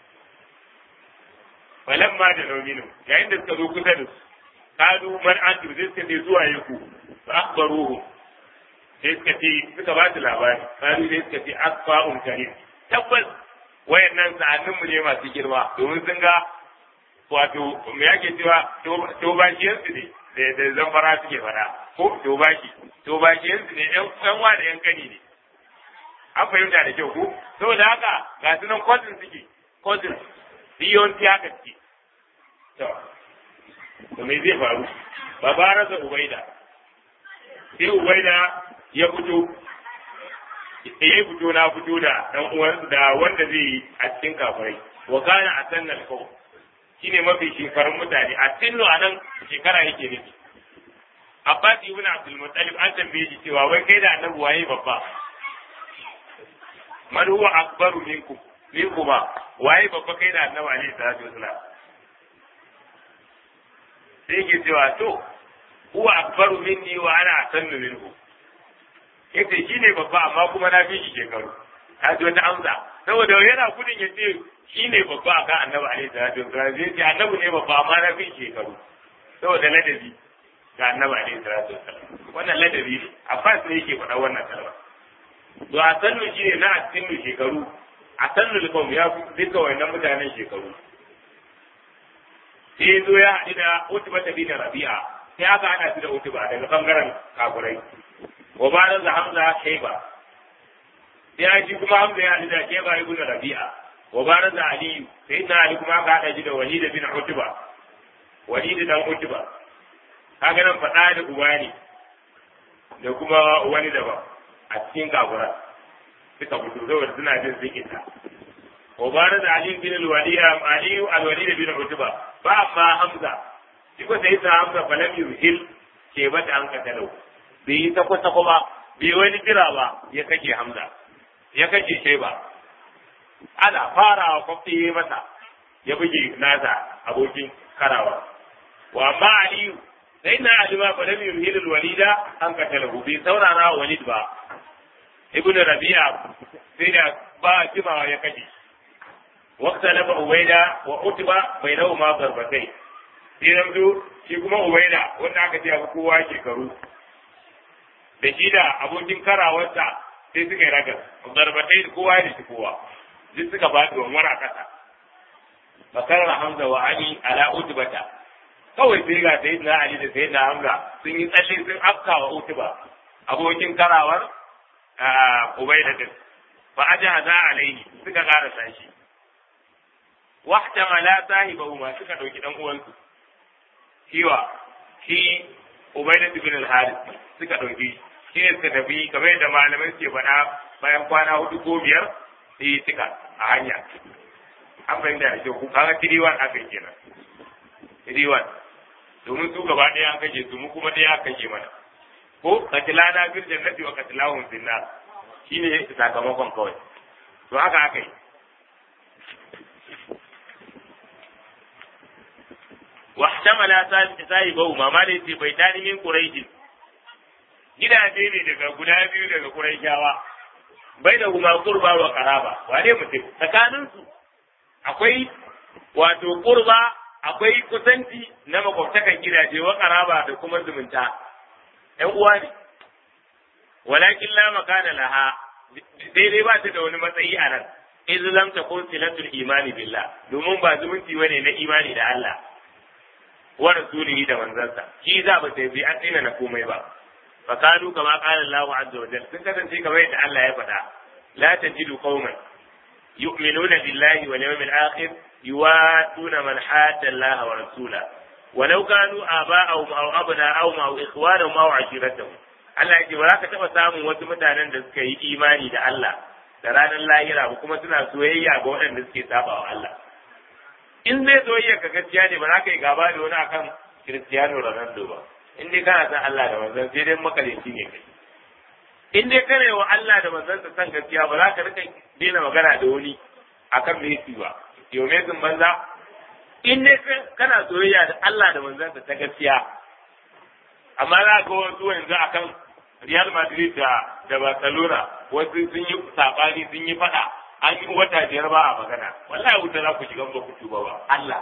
falamma da nominu yayin da suka zo kusa da su kadu man antum sai suka ce zuwa yaku fa akhbaruhum sai suka ce suka ba su labari kanu sai suka ce asfa'un karim tabbas wayannan sa'annin mu ne masu girma domin sun ga wato me yake cewa to ba shi yansu ne da da zamfara suke fada ko to ba shi to ba shi yansu ne yan wa da yan kani ne an fahimta da kyau ko saboda haka ga su nan cousin suke cousin yawanci haka suke to to me zai faru babarasa ubaida sai ubaida ya fito ya fito na fito da dan uwan da wanda zai yi a cikin kafirai wa kana a sannan kau shine mafi shekarun mutane a sinno a nan shekara yake nufi Abbas ibn Abdul Muttalib an tambaye shi cewa wai kai da annabi waye babba man huwa akbaru minkum min kuma waye babba kai da annabi alaihi salatu wasalam sai ke cewa to huwa akbaru minni wa ana asannu minhu yace shi ne babba amma kuma na fi shi shekaru ka ji wata amsa saboda yana gudun ya ce shi ne babba a kan annabi alaihi salatu wasallam zai ce annabi ne babba amma na fi shi shekaru saboda ladabi ga annabi alaihi salatu wasallam wannan ladabi ne abbas ne yake faɗa wannan kalma to a sannu shi ne na a cikin shekaru a sannu likom ya fi duka wannan mutanen shekaru sai zo ya haɗu da utuba ta bin rabi'a sai aka haɗa su da utuba daga bangaren kafurai wa ba da hamza shaiba sai shi kuma hamza ya haɗu da shaiba ibn rabi'a wa ba da aliyu sai na ali kuma aka haɗa shi da walid bin utuba walid dan utuba kaga nan faɗa da uba ne da kuma wani daban a cikin kafurai suka fito saboda suna jin sun isa وبارز علي بن الوليد علي الوليد بن عتبة فأما حمزة يقول سيدنا حمزة فلم يهل شيبة أن قتله بي تقو تقوما بي وين جرابا يكجي حمزة يكجي شيبة أنا فارا وقفتي متى يبجي ناسا أبوكي كراوا وأما علي سيدنا علي ما فلم يهل الوليد أن قتله بي سورنا وليد با ابن ربيع سيدنا با جماعة يكجي واختلف عبيدة وعتبة بينهما ضربتين sai yanzu shi kuma ubaida wanda aka ce abu kowa shekaru da shi da abokin karawarsa sai suka yi ragar zarbatai da kowa da shi kowa duk suka ba da wani a kasa bakar hamza wa ali ala utubata kawai sai ga sai na ali da sai na hamza sun yi tsalle sun afka wa utuba abokin karawar ubaida din fa ajaza alaihi suka karasa shi wahtamala sahibahuma suka dauki dan uwansu kiwa shi Ubaidah ibn al-Harith suka dauki shi ne suka tafi kamar yadda malamai suke faɗa bayan kwana hudu ko biyar sai suka a hanya an fahimta da ku kaga tiriwan aka kenan tiriwan domin su gaba ɗaya an kashe su mu kuma ɗaya aka kashe mana ko katilana bil jannati wa katilahum fil nar shine sakamakon kawai to haka aka yi واحتمل صاحبه ما ما ليس بيتان من قريش gidaje ne daga guda biyu daga Qurayshawa bai da kuma qurba wa qaraba wane mutum tsakanin su akwai wato qurba akwai kusanci na makwabtakan gidaje wa qaraba da kuma zumunta ƴan uwa ne walakin la makana laha sai dai ba ta da wani matsayi a nan iz lam takun silatul imani billah domin ba zumunci bane na imani da Allah wa rasulihi da manzansa shi za ba sai bi an tsina na komai ba fa kanu kama qala Allahu azza wa jalla sun kasance kamar yadda Allah ya faɗa la tajidu qauman yu'minuna billahi wal yawmil akhir yuwatuna man hadda Allah wa rasula ولو كانوا آباءهم أو أبناءهم أو إخوانهم أو عشيرتهم Allah yake ba za ka taɓa samun wasu mutanen da suka yi imani da Allah da ranar lahira ba kuma suna soyayya ga waɗanda suke saba wa Allah. in zai zo iya ka gaskiya ne ba za ka yi gaba da wani akan Cristiano Ronaldo ba in dai kana san Allah da manzon sai dai makaleci ne kai in dai kana wa Allah da manzon sa san gaskiya ba za ka rika daina magana da wani akan Messi ba yau Messi banza in dai kana soyayya da Allah da manzon sa ta gaskiya amma za ka wasu yanzu akan Real Madrid da da Barcelona wasu sun yi sabani sun yi fada an yi wata biyar ba a magana wallahi wuta za ku shiga ba ku tuba ba Allah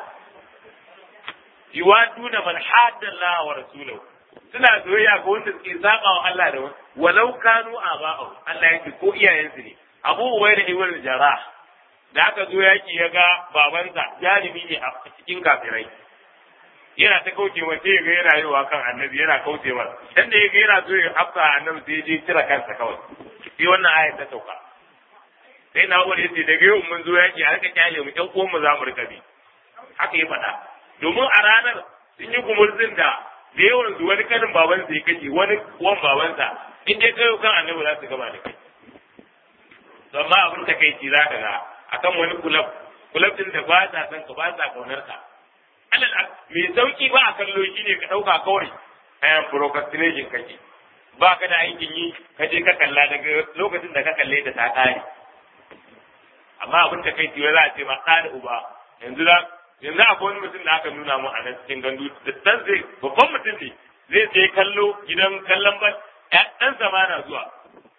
yuwaduna man hadda Allah wa rasulahu suna soyayya ga wanda suke saba wa Allah da walau kanu aba'u Allah yake ko iyayensu ne Abu Ubayda ibn Jarrah da aka zo yaki ya ga babansa jarumi ne a cikin kafirai yana ta kauce wa sai ga yana yiwa kan annabi yana kauce wa dan da yaga yana so ya afka annabi sai je cire kansa kawai sai wannan ayat ta sauka sai na wani yace daga yau mun zo yaki a rika kyale mu ƴan uwan mu za mu rika bi haka ya faɗa domin a ranar sun yi gumurzin da da yawan su wani kanin baban sai kace wani uwan babansa in dai kai kan annabi za su gama da kai to amma abin ta kai ci zaka ga akan wani kulab kulab din da ba sa san ka ba sa kaunar ka alal me sauki ba a kallo shi ne ka dauka kawai ayan procrastination kake ba ka da aikin yi ka je ka kalla daga lokacin da ka kalle ta ta kare amma abin da kai tiyo za a ce ma ɗa da uba yanzu za yanzu akwai wani mutum da aka nuna mu a nan cikin gandu da dan zai babban mutum ne zai je kallo gidan kallon ban ɗan sama na zuwa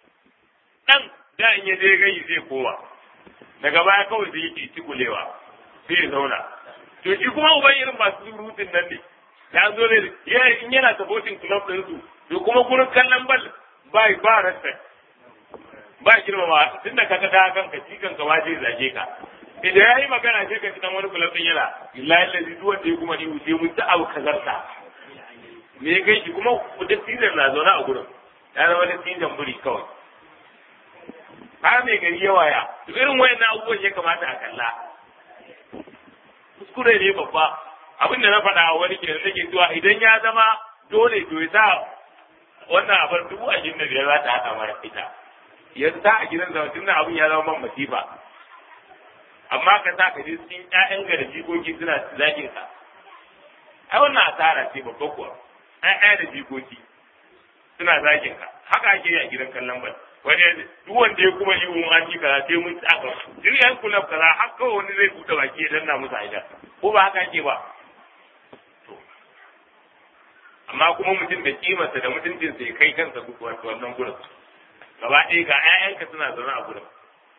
ɗan da in ya je gai zai koma daga baya kawai zai yi tikulewa sai ya zauna to shi kuma uban irin masu surutun nan ne ya zo ne in yana supporting club ɗinsu to kuma gurin kallon bal ba ba respect ba girmama tunda ka ga ta kanka cikan ka waje zage ka idan ya yi magana sai ka ci dan wani kulafin yana illahi lazi duk wanda ya kuma ni wuce mun ta abu kazarta me ya kai shi kuma da tijan na zaune a gurin ya zama da tijan buri kawai har mai gari ya waya irin wayan abubuwan ya kamata a kalla kuskure ne babba abin da na faɗa a wani kenan nake zuwa idan ya zama dole to ya sa wannan abar dubu ashirin da biyar za ta haɗa mara ita yanzu ta a gidan zama tun abin ya zama man masifa amma ka sa ka je cikin ƴaƴan ga da jikoki suna zagin ka ai wannan asara ce babba kuwa ƴaƴa da jikoki suna zagin ka haka ake yi a gidan kallon bal wani duk wanda ya kuma yi wani an kaza sai mun tsaka duk yan kulab kaza har kawai wani zai buɗe baki ya danna musu aida ko ba haka ake ba amma kuma mutum da kimarsa da mutuncinsa ya kai kansa wannan gurin gaba ɗaya ga 'ya'yanka suna zaune a gurin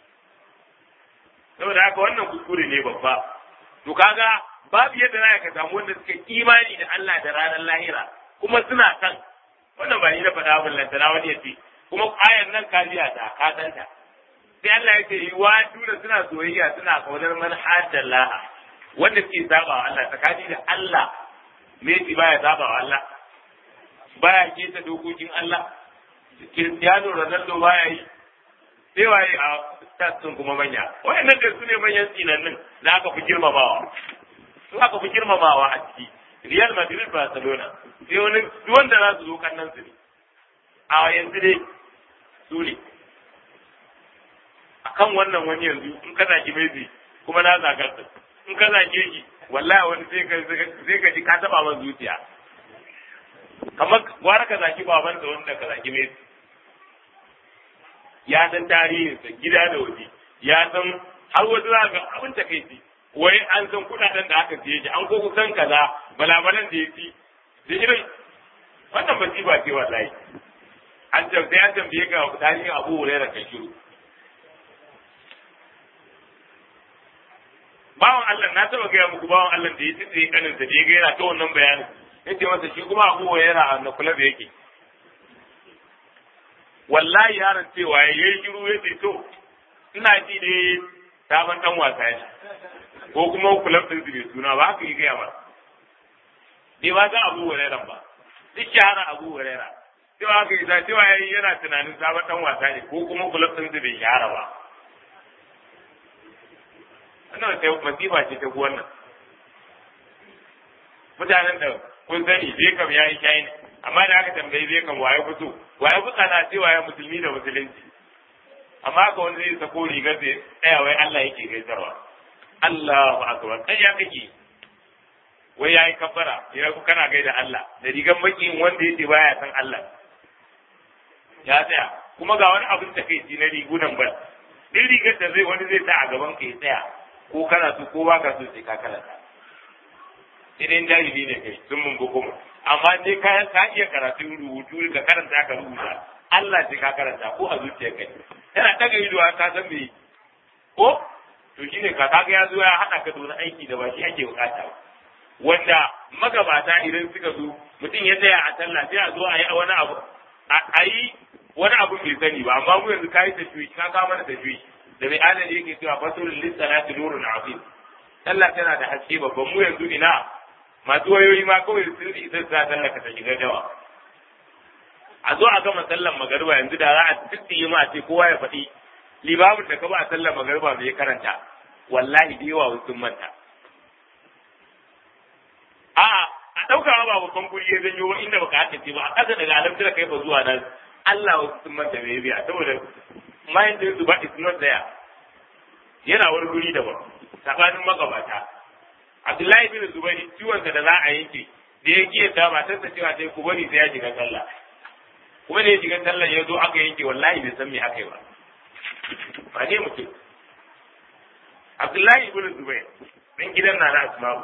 saboda haka wannan kuskure ne babba to kaga babu yadda za ka samu wanda suka imani da Allah da ranar lahira kuma suna san wannan ba ni na faɗa abin lantana wani ya ce kuma ayar nan ka biya ta ka san ta sai Allah ya ce yi wa da suna soyayya suna kaunar man laha wanda suke saba wa Allah tsakani da Allah Messi baya saba wa Allah baya keta dokokin Allah Cristiano Ronaldo baya yi sai waye a stats sun kuma manya wayannan da su ne manyan tsinannin da aka fi girmamawa su aka fi girmamawa a ciki Real Madrid Barcelona sai wani duk wanda za su zo kannan su ne a yanzu dai su ne akan wannan wani yanzu in ka zaki Messi kuma na zagar sa in ka zage shi wallahi wani sai ka sai ka ji ka taba man zuciya kamar gwara ka zaki baban da wanda ka zaki Messi ya san tarihinsa gida da waje ya san har wasu za ga abin takaici wai an san kudaden da aka siye shi an ko kusan kaza balabalan da ya ci da irin wannan masifa ce wallahi an ce sai an tambaye ka tarihin abu hurairah kai shiru bawan Allah na taba gaya muku bawan Allah da ya tsaye kaninsa da ya ga yana ta wannan bayanin yace masa shi kuma abu hurairah na kula da yake wallahi yaron cewa ya yi shiru ya ce to ina ji ne sabon dan wasa ne ko kuma kulab din su bai suna ba haka yi gaya ba bai ba ga abu hurairah ba duk shahara abu hurairah cewa haka yi cewa ya yi yana tunanin sabon dan wasa ne ko kuma kulab din su bai shahara ba wannan sai masifa ce ta wannan mutanen da kun sani bai kam ya yi shayi amma da aka tambayi bai kam waye fito waye fito na ce waye musulmi da musulunci amma ka wani zai sako rigar da tsaya wai Allah yake gaisarwa Allahu akbar kai ya kake wai yayi kabbara ya ku kana gaida Allah da rigar makin wanda yake baya san Allah ya tsaya kuma ga wani abin takeici na rigunan bal din rigar da zai wani zai sa a gaban ka ya tsaya ko kana so ko baka so sai ka karanta idan jahili ne kai sun mun kuma amma dai ka ka iya karatun rubutu ka karanta ka rubuta Allah sai ka karanta ko a zuciyar kai yana daga ido ka san me ko to shine ka kaga ya zo ya hada ka da wani aiki da ba shi ake bukata ba wanda magabata idan suka zo mutum ya tsaya a sallah sai a zo a yi wani abu a yi wani abu bai sani ba amma mu yanzu ka yi tashwi ka kawo mana tashwi da mai adali yake cewa fasulun lissalati nurun azim sallah tana da haske babban mu yanzu ina masu wayoyi ma kawai sun isa sa sallah ka ta shiga dawa a zo a gama sallan magariba yanzu da za a tsitsiye ma ce kowa ya faɗi limamin da ka ba a sallan magariba bai karanta wallahi da yawa sun manta a'a a ɗauka ba babban guri ya zanyo ba inda baka haka ce ba a ƙasa daga alamtar kai ba zuwa nan Allah wasu sun manta bai biya saboda mind din su ba is not there yana wani guri daban tsakanin magabata Abdullahi bin Zubairi ciwon da za a yanke da ya kiyaye ta matarsa cewa sai ku bari sai ya shiga sallah kuma da ya shiga sallah ya zo aka yanke wallahi bai san me aka yi ba ba ne mutum Abdullahi bin Zubair dan gidan na na Asma'u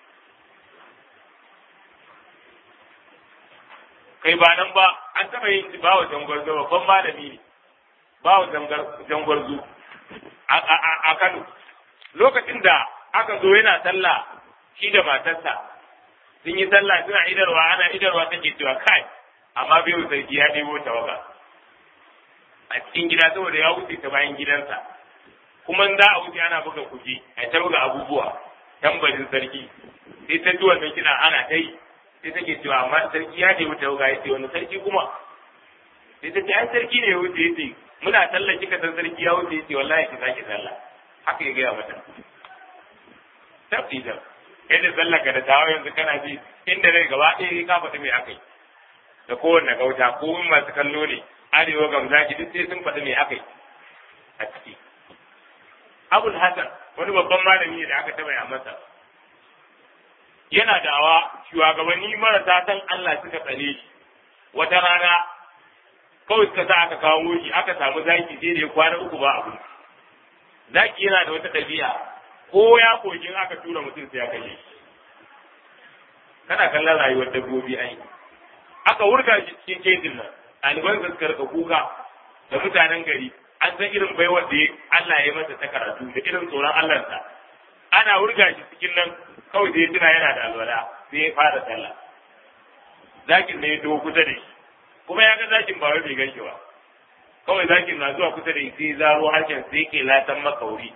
kai ba nan ba an taɓa yin ba wa jangwarzo babban malami ne ba wa jangwarzo a Kano lokacin da aka zo yana sallah shi da matarsa sun yi sallah suna idarwa ana idarwa take cewa kai amma bai sarki ya ɗebo tawaga a cikin gida saboda ya wuce ta bayan gidansa kuma za a wuce ana buga kuji a ta buga abubuwa tambarin sarki sai ta ji wannan kiɗa ana ta yi sai take cewa amma sarki ya ce wuce wuga ya ce wani sarki kuma sai ta ce ai sarki ne ya wuce ya ce muna sallah kika san sarki ya wuce ya ce wallahi ki sake sallah haka ya gaya mata tafi da yadda sallah ka da tawo yanzu kana ji inda rai gaba ɗaya ka faɗi mai aka yi da kowanne gauta ko masu kallo ne arewa gamzaki duk sai sun faɗi mai aka yi a ciki abul hasan wani babban malami ne da aka taɓa ya masa yana dawa shugabanni marasa san Allah suka tsare shi wata rana kawai suka sa aka kawo shi aka samu zaki sai da ya kwana uku ba abu zaki yana da wata ɗabi'a ko ya kogin aka tura mutum sai ya kashe shi kana kallon rayuwar dabbobi ai aka wurga shi cikin kejin nan ɗaliban suka rika kuka da mutanen gari an san irin baiwar da Allah ya masa ta karatu da irin tsoron Allahnsa ana wurga shi cikin nan kawai sai tuna yana da alwala sai ya fara sallah zakin ne ya to kusa da shi kuma ya ga zakin ba wai bai gan shi ba kawai zakin na zuwa kusa da shi sai zaro harshen sai ke latan makauri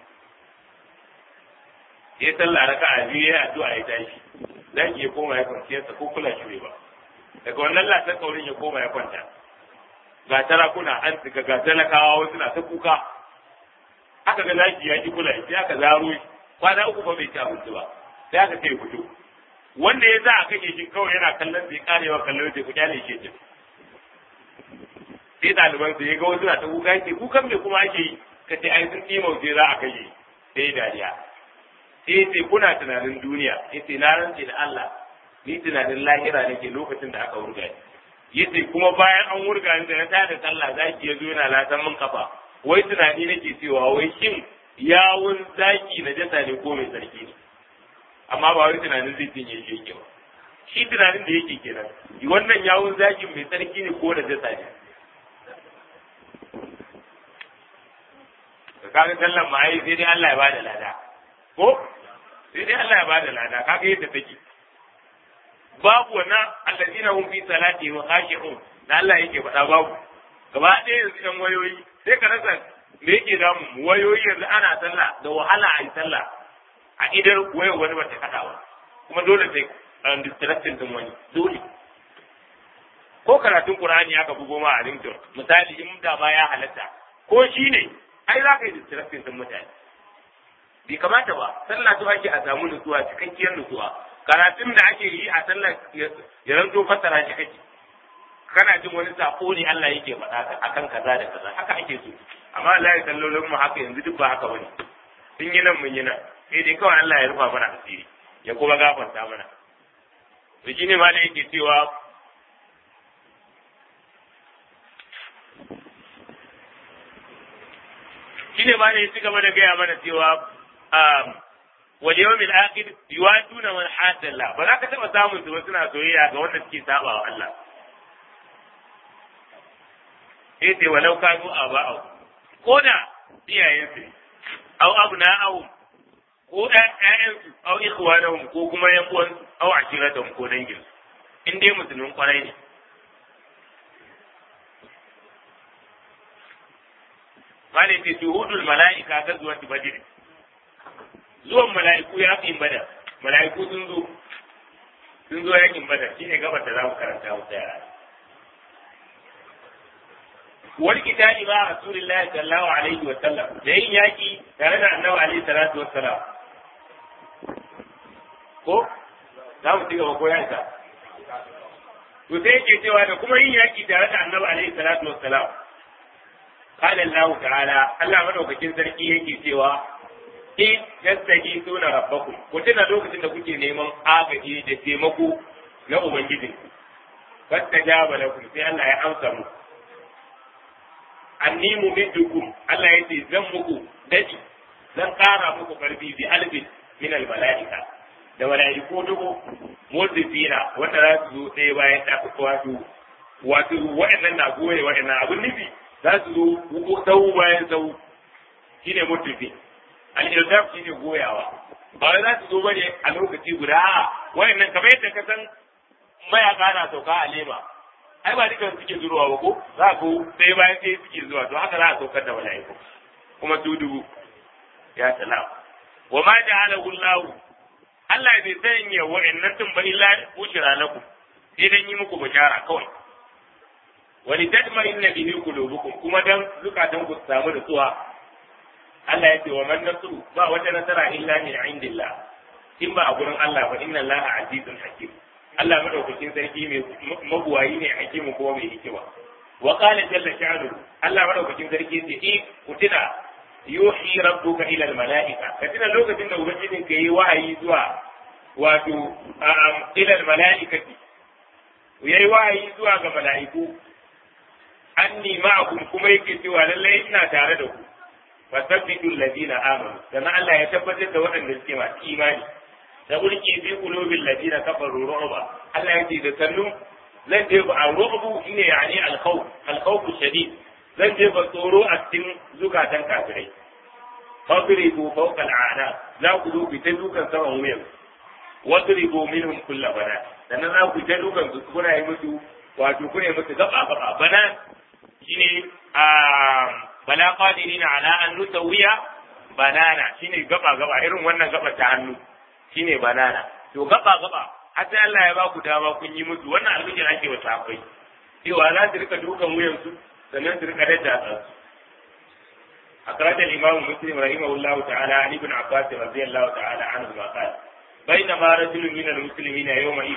ya sallah raka a biyu ya addu'a ya tashi zaki ya koma ya kwanciyarsa ko kula shi ba daga wannan latan kaurin ya koma ya kwanta ga tarakuna an tsika ga talakawa wasu na ta kuka aka ga zaki ya ki kula sai aka zaro shi kwana uku ba bai ci abinci ba sai aka ce fito wanda ya za a kashe shi kawai yana kallon bai karewa kallon sai ku kyale shi ce sai ɗaliban su ya ga wasu na ta kuka yake kukan me kuma ake yi ka ce ai sun ɗima sai za a kashe sai dariya sai ce kuna tunanin duniya ya ce na rantse da Allah ni tunanin lahira nake lokacin da aka wurga ni yace kuma bayan an wurga ni da na tada sallah zaki ya zo yana latan min kafa wai tunani nake cewa wai shin yawun zaki na jasa ne ko mai sarki ne amma ba wai tunanin zai tinye shi yake ba shi tunanin da yake kenan wannan yawun zakin mai sarki ne ko da jasa ne ka kaga sallan ma ai sai dai Allah ya bada lada ko sai dai Allah ya bada lada kaga yadda take babu wannan allazina hum fi salati wa khashi'un da Allah yake faɗa babu gaba ɗaya yanzu ɗan wayoyi sai ka rasa me yake damu wayoyi yanzu ana sallah da wahala a yi sallah a idar wayar wani bata kaɗa ba kuma dole sai an distracting din wani dole ko karatun Qur'ani aka bugo ma a ringtone misali in da ma ya halatta ko shi ne ai za ka yi distracting din mutane bai kamata ba sallah to ake a samu nutsuwa cikakkiyar nutsuwa karatun da ake yi a sallah ya ranto fassara shi kake kana jin wani sako ne Allah yake faɗa akan kaza da kaza haka ake so amma Allah ya sallolin mu haka yanzu duk ba haka bane sun yi nan mun yi nan sai dai kawai Allah ya rufa mana asiri ya kuma gafarta mana to shine ma da yake cewa shine ma da ya ci gaba da gaya mana cewa wal yawmil akhir yuwaduna man hadalla ba za ka taba samun su suna soyayya ga wanda suke saba wa Allah sai ce walau kanu aba'u ko da iyayen su aw abna'u ko da ƴaƴan su aw ikhwanahum ko kuma yan uwan su aw ashiratahum ko dangin su in dai musulmin kwarai ne Malai ce shuhudul mala'ika ga zuwa Badr zuwan mala'iku ya fi bada mala'iku sun zo sun zo yakin bada shine gabar da za mu karanta mu tsaya wal kitani ma rasulillahi sallallahu alaihi wa sallam da yin yaki tare da annabi alaihi salatu wa salam ko za mu ci gaba ko ya isa to sai yake cewa da kuma yin yaki tare da annabi alaihi salatu wa salam قال الله تعالى الله madaukakin sarki yake cewa in yastaghithuna rabbakum ku tuna lokacin da kuke neman agaji da taimako na ubangiji fastajaba lakum sai Allah ya amsa mu anni mumiddukum Allah ya ce zan muku dadi zan kara muku karfi bi alfin min al malaika da malaiku dubu mudifina wanda za su zo ɗaya bayan ta wato wato wa'annan na goye wa'annan abun nufi za su zo sau bayan sau shine mudifi al-irdaf shine goyawa ba wai za su zo bane a lokaci guda a wayannan kamar yadda ka san mayaka na sauka a lema ai ba dukan suke zuwa ba ko za ku sai bayan sai suke zuwa to haka za a saukar da mala'iku kuma su dubu ya salam wa ma ja'alahu Allah Allah bai sanya wa'annan tun ba illa bushra lakum sai dan yi muku bishara kawai wani tadma inna bihi qulubukum kuma dan zukatan ku samu da tsuwa Allah ya ce wa man nasru ba wata nasara illa min indillah in ba a gurin Allah ba inna Allah azizun hakim Allah madaukakin sarki mai mabuwayi ne hakimu kuma mai hikima wa qala jalla sha'nu Allah madaukakin sarki ce in kutina yuhi rabbuka ila almalaika ka tuna lokacin da ubangijin ka yi wahayi zuwa wato ila almalaikati yayi wahayi zuwa ga mala'iku anni ma'akum kuma yake cewa lallai ina tare da ku fasabbitu alladhina amanu sannan Allah ya tabbatar da waɗanda suke masu imani da ulki fi qulubil ladina kafaru ru'ba Allah yake da sannu zan je ba ru'bu shine yani al-khawf al-khawf shadid zan je ba tsoro a cikin zukatan kafirai fadribu fawqa al-a'na za ku zo ku ta dukan saman wuyan wadribu minhum kull bana sannan za ku ta dukan su kuna yi musu wato kuna yi musu gaba gaba bana shine a bala qadirina ala an nusawiya banana shine gaba gaba irin wannan gaba ta hannu shine banana to gaba gaba hatta Allah ya ba ku dama kun yi musu wannan alƙin ake wa safai cewa za su rika dukan wuyan su sannan su rika dadda su أخرج الإمام مسلم رحمه الله تعالى عن ابن عباس رضي الله تعالى عنهما قال بينما رجل من المسلمين يومئذ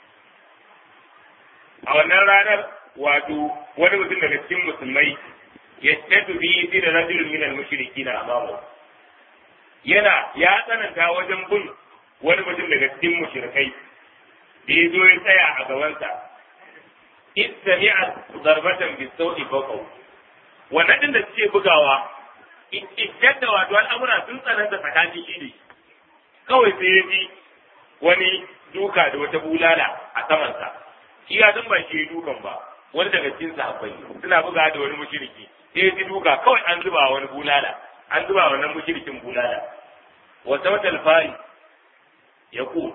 a wannan ranar wato wani mutum daga cikin musulmai ya tafi biyu fi da rajulun minal mushriki na amamu yana ya tsananta wajen bin wani mutum daga cikin mushrikai da ya zo ya tsaya a gabansa in sami'a zarbatan bi sauti fawqahu wannan din da suke bugawa idan da wato al'amura sun tsananta tsakanin shi ne kawai sai ya ji wani duka da wata bulala a samansa shi ya san ba shi dukan ba wani daga cikin sahabbai suna buga da wani mushriki sai ya ji duka kawai an zuba wani bulala an zuba wannan mushrikin bulala wa sautal fari ya ku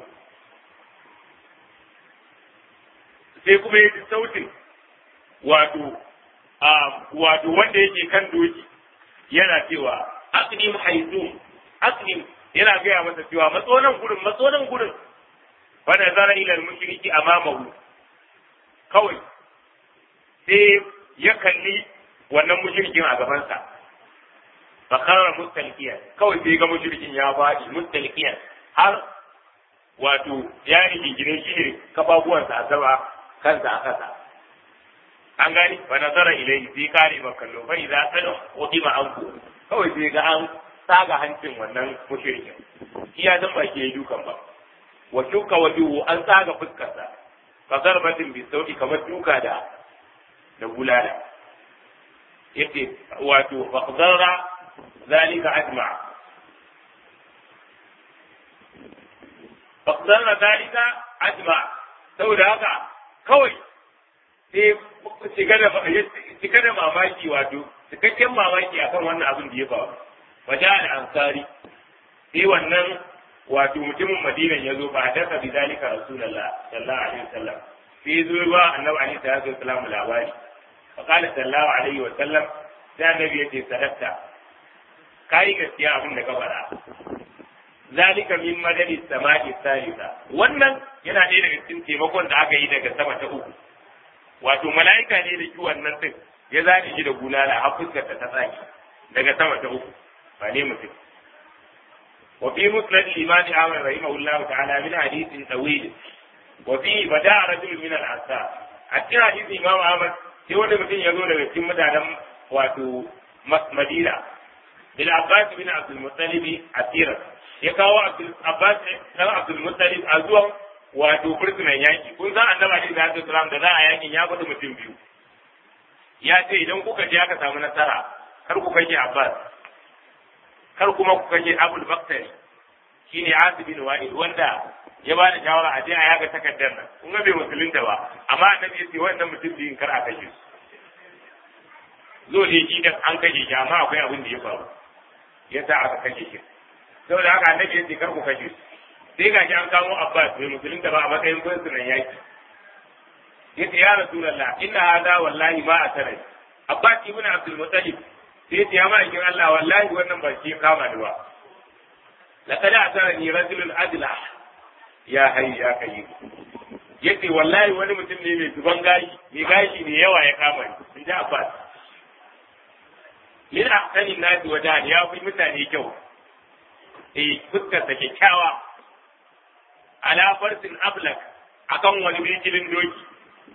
sai kuma ya ji sautin wato wato wanda yake kan doki yana cewa aqdim haizum aqdim yana gaya masa cewa matsonan gurin matsonan gurin fa nazara ila al-mushriki amamahu kawai sai ya kalli wannan mushrikin a gabansa fa karra mustalqiyan kawai sai ga mushrikin ya faɗi mustalqiyan har wato ya rigingine shi ne kafafuwansa a sama kansa a kasa an gani fa nazara ilayhi sai kare ba kallo fa idza qad qudima anku kawai sai ga an tsaga hancin wannan mushrikin shi ya san ba ke dukan ba wa shuka wajuhu an tsaga fuskarsa fa zarbatin bi sauti kamar duka da da bulala yace wato fa zarra zalika ajma fa zarra zalika ajma saboda haka kawai sai cika da mamaki wato cikakken mamaki akan wannan abin da ya faru wajen al'ansari sai wannan wato mutumin madinan ya zo ba a daka bi zalika rasulullah sallallahu alaihi wasallam sai zo ba annabi alaihi salatu wasallam labari fa qala sallallahu alaihi wasallam sai annabi ya ce sadaqta kai gaskiya abin da ka faɗa zalika min madadi samai salisa wannan yana ɗaya daga cikin taimakon da aka yi daga sama ta uku wato mala'ika ne da kiwon nan din ya zaɗi shi da bulala har fuskar ta tsaki daga sama ta uku ba ne mutum wa fi musnad al-imam Ahmad rahimahullah ta'ala min hadithin tawil wa fi bada rajul min al-ansar a cikin hadisin imam Ahmad sai wanda mutum ya zo daga cikin mutanen wato Madina bil Abbas bin Abdul Muttalib asira ya kawo Abbas dan Abdul Muttalib a zuwan wato fursunan yaki kun san annabi alaihi salatu wasalam da za a yakin ya gudu mutum biyu ya ce idan kuka je aka samu nasara kar ku kashe Abbas kar kuma ku kashe Abul Baktari shine Asib bin Wa'il wanda ya ba da shawara a je a yaga takardar nan kun ga bai musulunta ba amma annabi ya ce wannan mutum biyun kar a kashe su zo ne shi dan an kashe shi amma akwai abin da ya faru yasa aka kashe shi saboda haka annabi ya ce kar ku kashe su sai ga shi an kamo Abbas bai musulunta ba a matsayin fursunan yaki yace ya rasulullah inna hada wallahi ma atara abbas ibn abdul muttalib sai yace ya ma'aikin Allah wallahi wannan ba shi kama ni ba laqad atarani rajulun adla ya hayy ya kayyim yace wallahi wani mutum ne mai zuban gashi mai gashi ne yawa ya kama ni in ji abbas min ahsanin nasi wajen ya fi mutane kyau eh fuskar ta kyakkyawa ala farsin ablak akan wani bijilin doki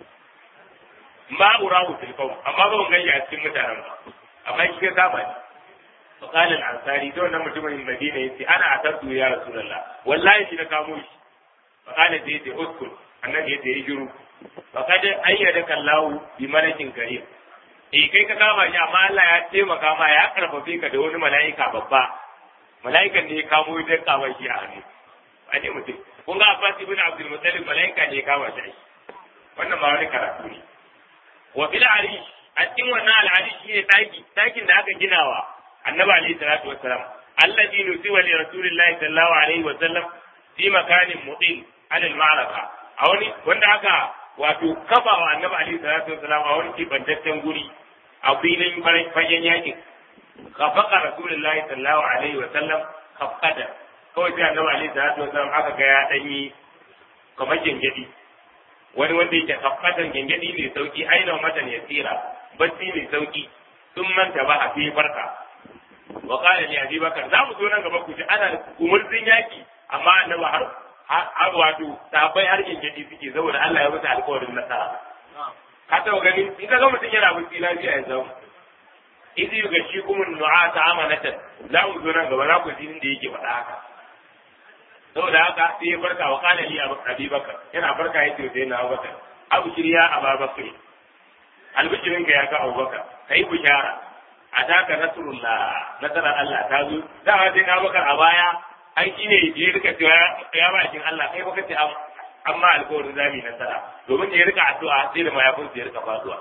ma urahu fil qawm amma ba mun gani a cikin mutanen ba amma shi ka saba ne fa qala al ansari to wannan mutumin madina yace ana atabtu ya rasulullah wallahi shi na kamo shi fa qala sai yace uskul annabi yace yi shiru fa kad ayyadaka allah bi malakin karim eh kai ka kama shi amma Allah ya taimaka ma ya karfafe ka da wani mala'ika babba mala'ikan ne ya kamo ya kama shi a hannu a ne mutum kun ga Abbas ibn Abdul Muttalib mala'ika ne ya kama shi wannan ba wani karatu ne wa bil arish a cikin wannan al'arish shine daki dakin da aka ginawa annabi alaihi salatu wassalam alladhi nusiba li rasulillahi sallallahu alaihi wasallam fi makanin mutin ala al-ma'raka a wani wanda aka wato kafa wa annabi alaihi salatu wassalam a wani kibantaccen guri a filin fagen yakin kafaka rasulullahi sallallahu alaihi wasallam kafada kawai sai annabi alaihi salatu wasallam aka ga ya danyi kamar gengedi wani wanda yake kafatan gengedi mai sauki aina matan ya tsira bacci mai sauki sun manta ba a fi farka wa qala li abi bakar za mu zo nan gaba ku ji ana umurzin yaki amma annabi har har wato sabai har gengedi suke saboda Allah ya musu alƙawarin nasara ka taɓa gani in ka ga mutum yana bacci lafiya ya zama izi ga shi kuma nu'a ta amanatan za mu zo nan gaba za ku ji inda yake faɗa haka saboda haka sai ya farka wa kana li abi bakar yana farka yace sai na abubakar abu shirya ababakar albishirin ka ya ga abubakar kai bishara a taka nasrullah nasarar Allah ta zo da sai na abubakar a baya an shine ya rika cewa ya bakin Allah kai baka ce amma alkawarin zami nasara domin ya rika addu'a sai da mayafin ya rika faduwa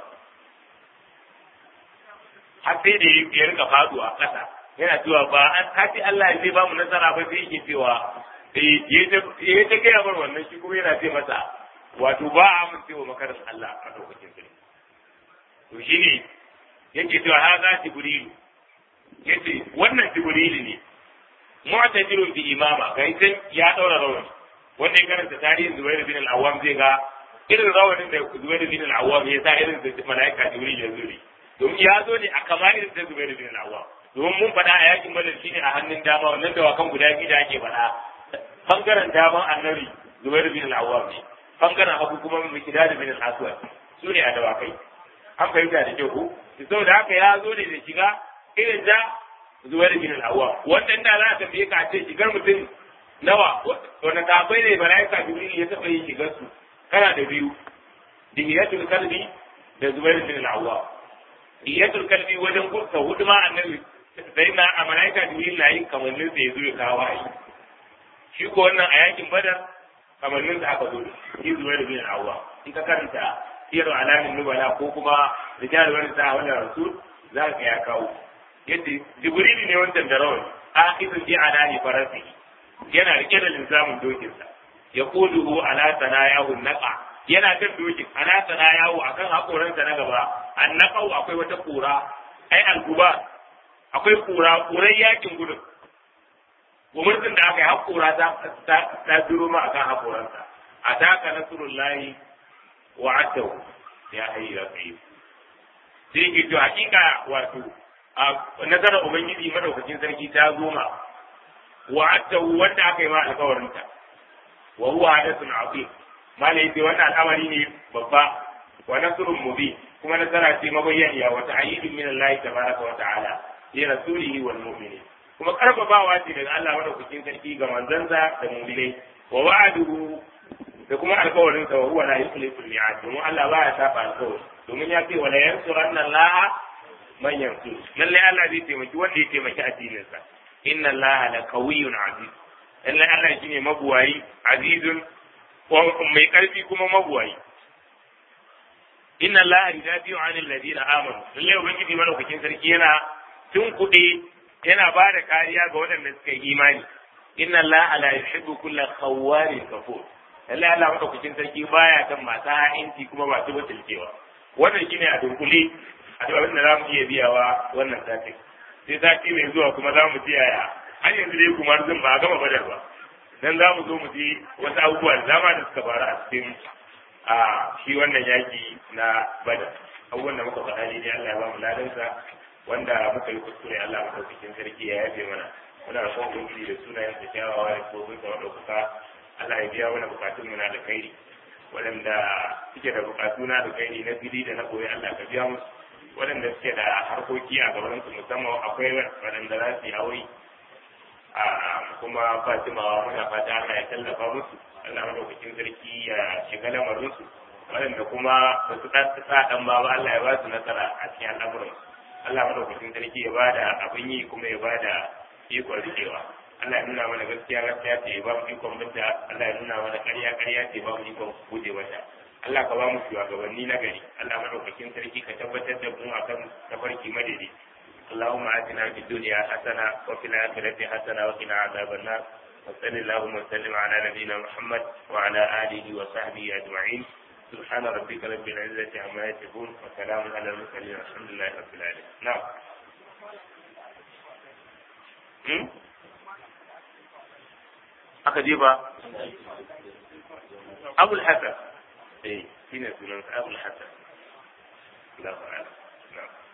har sai da ya rika faduwa ƙasa yana cewa ba an kaci Allah zai ba mu nasara ba sai yake cewa ya ta gaya bar wannan shi kuma yana ce masa wato ba a mun cewa makarin Allah a lokacin sirri to shi ne yake cewa ha za jibrilu yace wannan jibrilu ne mu'tajirun bi imama kai san ya daura rawani wanda ya karanta tarihin Zubair bin al-Awwam zai ga irin rawanin da Zubair bin al-Awwam ya sa irin da malaika Jibril ya zuri domin ya zo ne a kamar irin da Zubair bin al-Awwam domin mun faɗa a yakin Badar shine a hannun dama wannan dawakan guda biyu da ake faɗa bangaren daman annabi Zubair bin al-Awwam ne bangaren hagu kuma Mikdad bin al-Aswad su ne a dawakai an fahimta da kyau ko saboda haka ya zo ne da shiga irin da Zubair bin al-Awwam wannan da za a tambaye ka ce shigar mutum nawa wanda sahabbai ne malaika jibril ya taɓa yin shigar su kana da biyu dihiyatul kalbi da zubair bin al-awwa dihiyatul kalbi wajen gurka hudu ma annabi sai na a malaika jibril na yin kamannin sa ya zo ya kawo ayi shi ko wannan a yakin badar kamannin sa aka zo shi zubair bin al-awwa in ka karanta siyar alamin nubala ko kuma rijal wani sa wannan rasul za ka ya kawo yadda jibril ne wancan da rawani akhidun bi alani farasihi yana rike da linzamin dokinsa ya kuduhu ala sanayahu naqa yana kan dokin ala sanayahu akan hakoransa na gaba an naqau akwai wata kura ai alguba akwai kura kuran yakin gudun umurtin da aka yi hakora ta ta duro ma akan hakoransa ataka nasrullahi wa atahu ya hayya qayyim sai ke to hakika wato nazarar ubangiji madaukakin sarki ta zo ma wa'adahu wanda aka yi ma alkawarinta wa huwa hadathun azim malai yace wannan al'amari ne babba wa nasrun mubin kuma nasara ce mabayyaniya wa ta'yidun min Allah tabaraka wa ta'ala li rasulihi wal mu'minin kuma karfafawa ce daga Allah madaukakin sarki ga manzansa da mu'minai wa wa'aduhu da kuma alkawarin sa wa huwa la yukhlifu al-mi'ad domin Allah ba ya saba alkawari domin ya ce wa la yansuranna Allah man yansur lalle Allah zai taimaki wanda ya taimaki addinin sa inna allaha la qawiyyun aziz lalle Allah shine mabuwayi azizun mai karfi kuma mabuwayi inna allaha yudafi'u 'anil ladina amanu lalle ubangiji madaukakin sarki yana tun kuɗi yana ba da kariya ga waɗanda suka yi imani inna allaha la yuhibbu kulla khawwarin kafur lallai Allah madaukakin sarki baya kan masu ha'inci kuma ba su batulcewa wannan shine a dunkule a abin da za mu iya biyawa wannan satin sai sati mai zuwa kuma za mu ji yaya har yanzu dai kuma zan ba gama badar ba dan za mu zo mu ji wasu abubuwa da dama da suka faru a cikin a shi wannan yaki na badar abubuwan da muka faɗa ne Allah ya ba mu ladansa wanda muka yi kuskure Allah madaukakin sarki ya yafe mana muna da kwan ubangiji da sunayen sa kyawawa da kofin sa madaukaka Allah ya biya mana bukatun mu na da kairi waɗanda suke da bukatu na da kairi na fili da na koyi Allah ka biya musu waɗanda suke da harkoki a gaban su musamman akwai waɗanda za su yi aure a kuma Fatimawa muna fata Allah ya tallafa musu Allah madaukakin sarki ya shiga lamarin su waɗanda kuma ba su ɗan sa ɗan ba ba Allah ya ba su nasara a cikin al'amuran Allah madaukakin sarki ya bada abin yi kuma ya bada ikon rikewa Allah ya nuna mana gaskiya gaskiya ce ya ba mu ikon binta Allah ya nuna mana ƙarya ƙarya ce ba mu ikon guje mata Allah ka ba mu shugabanni na gari Allah madaukakin sarki ka tabbatar da mu akan tafarki madadi اللهم آتنا في الدنيا حسنة وفي الآخرة حسنة وقنا عذاب النار وصل اللهم وسلم على نبينا محمد وعلى آله وصحبه أجمعين سبحان ربك رب العزة عما يصفون وسلام على المرسلين الحمد لله رب العالمين نعم aka je ba abul hasan eh shine sunan abul hasan Allahu a'lam na'am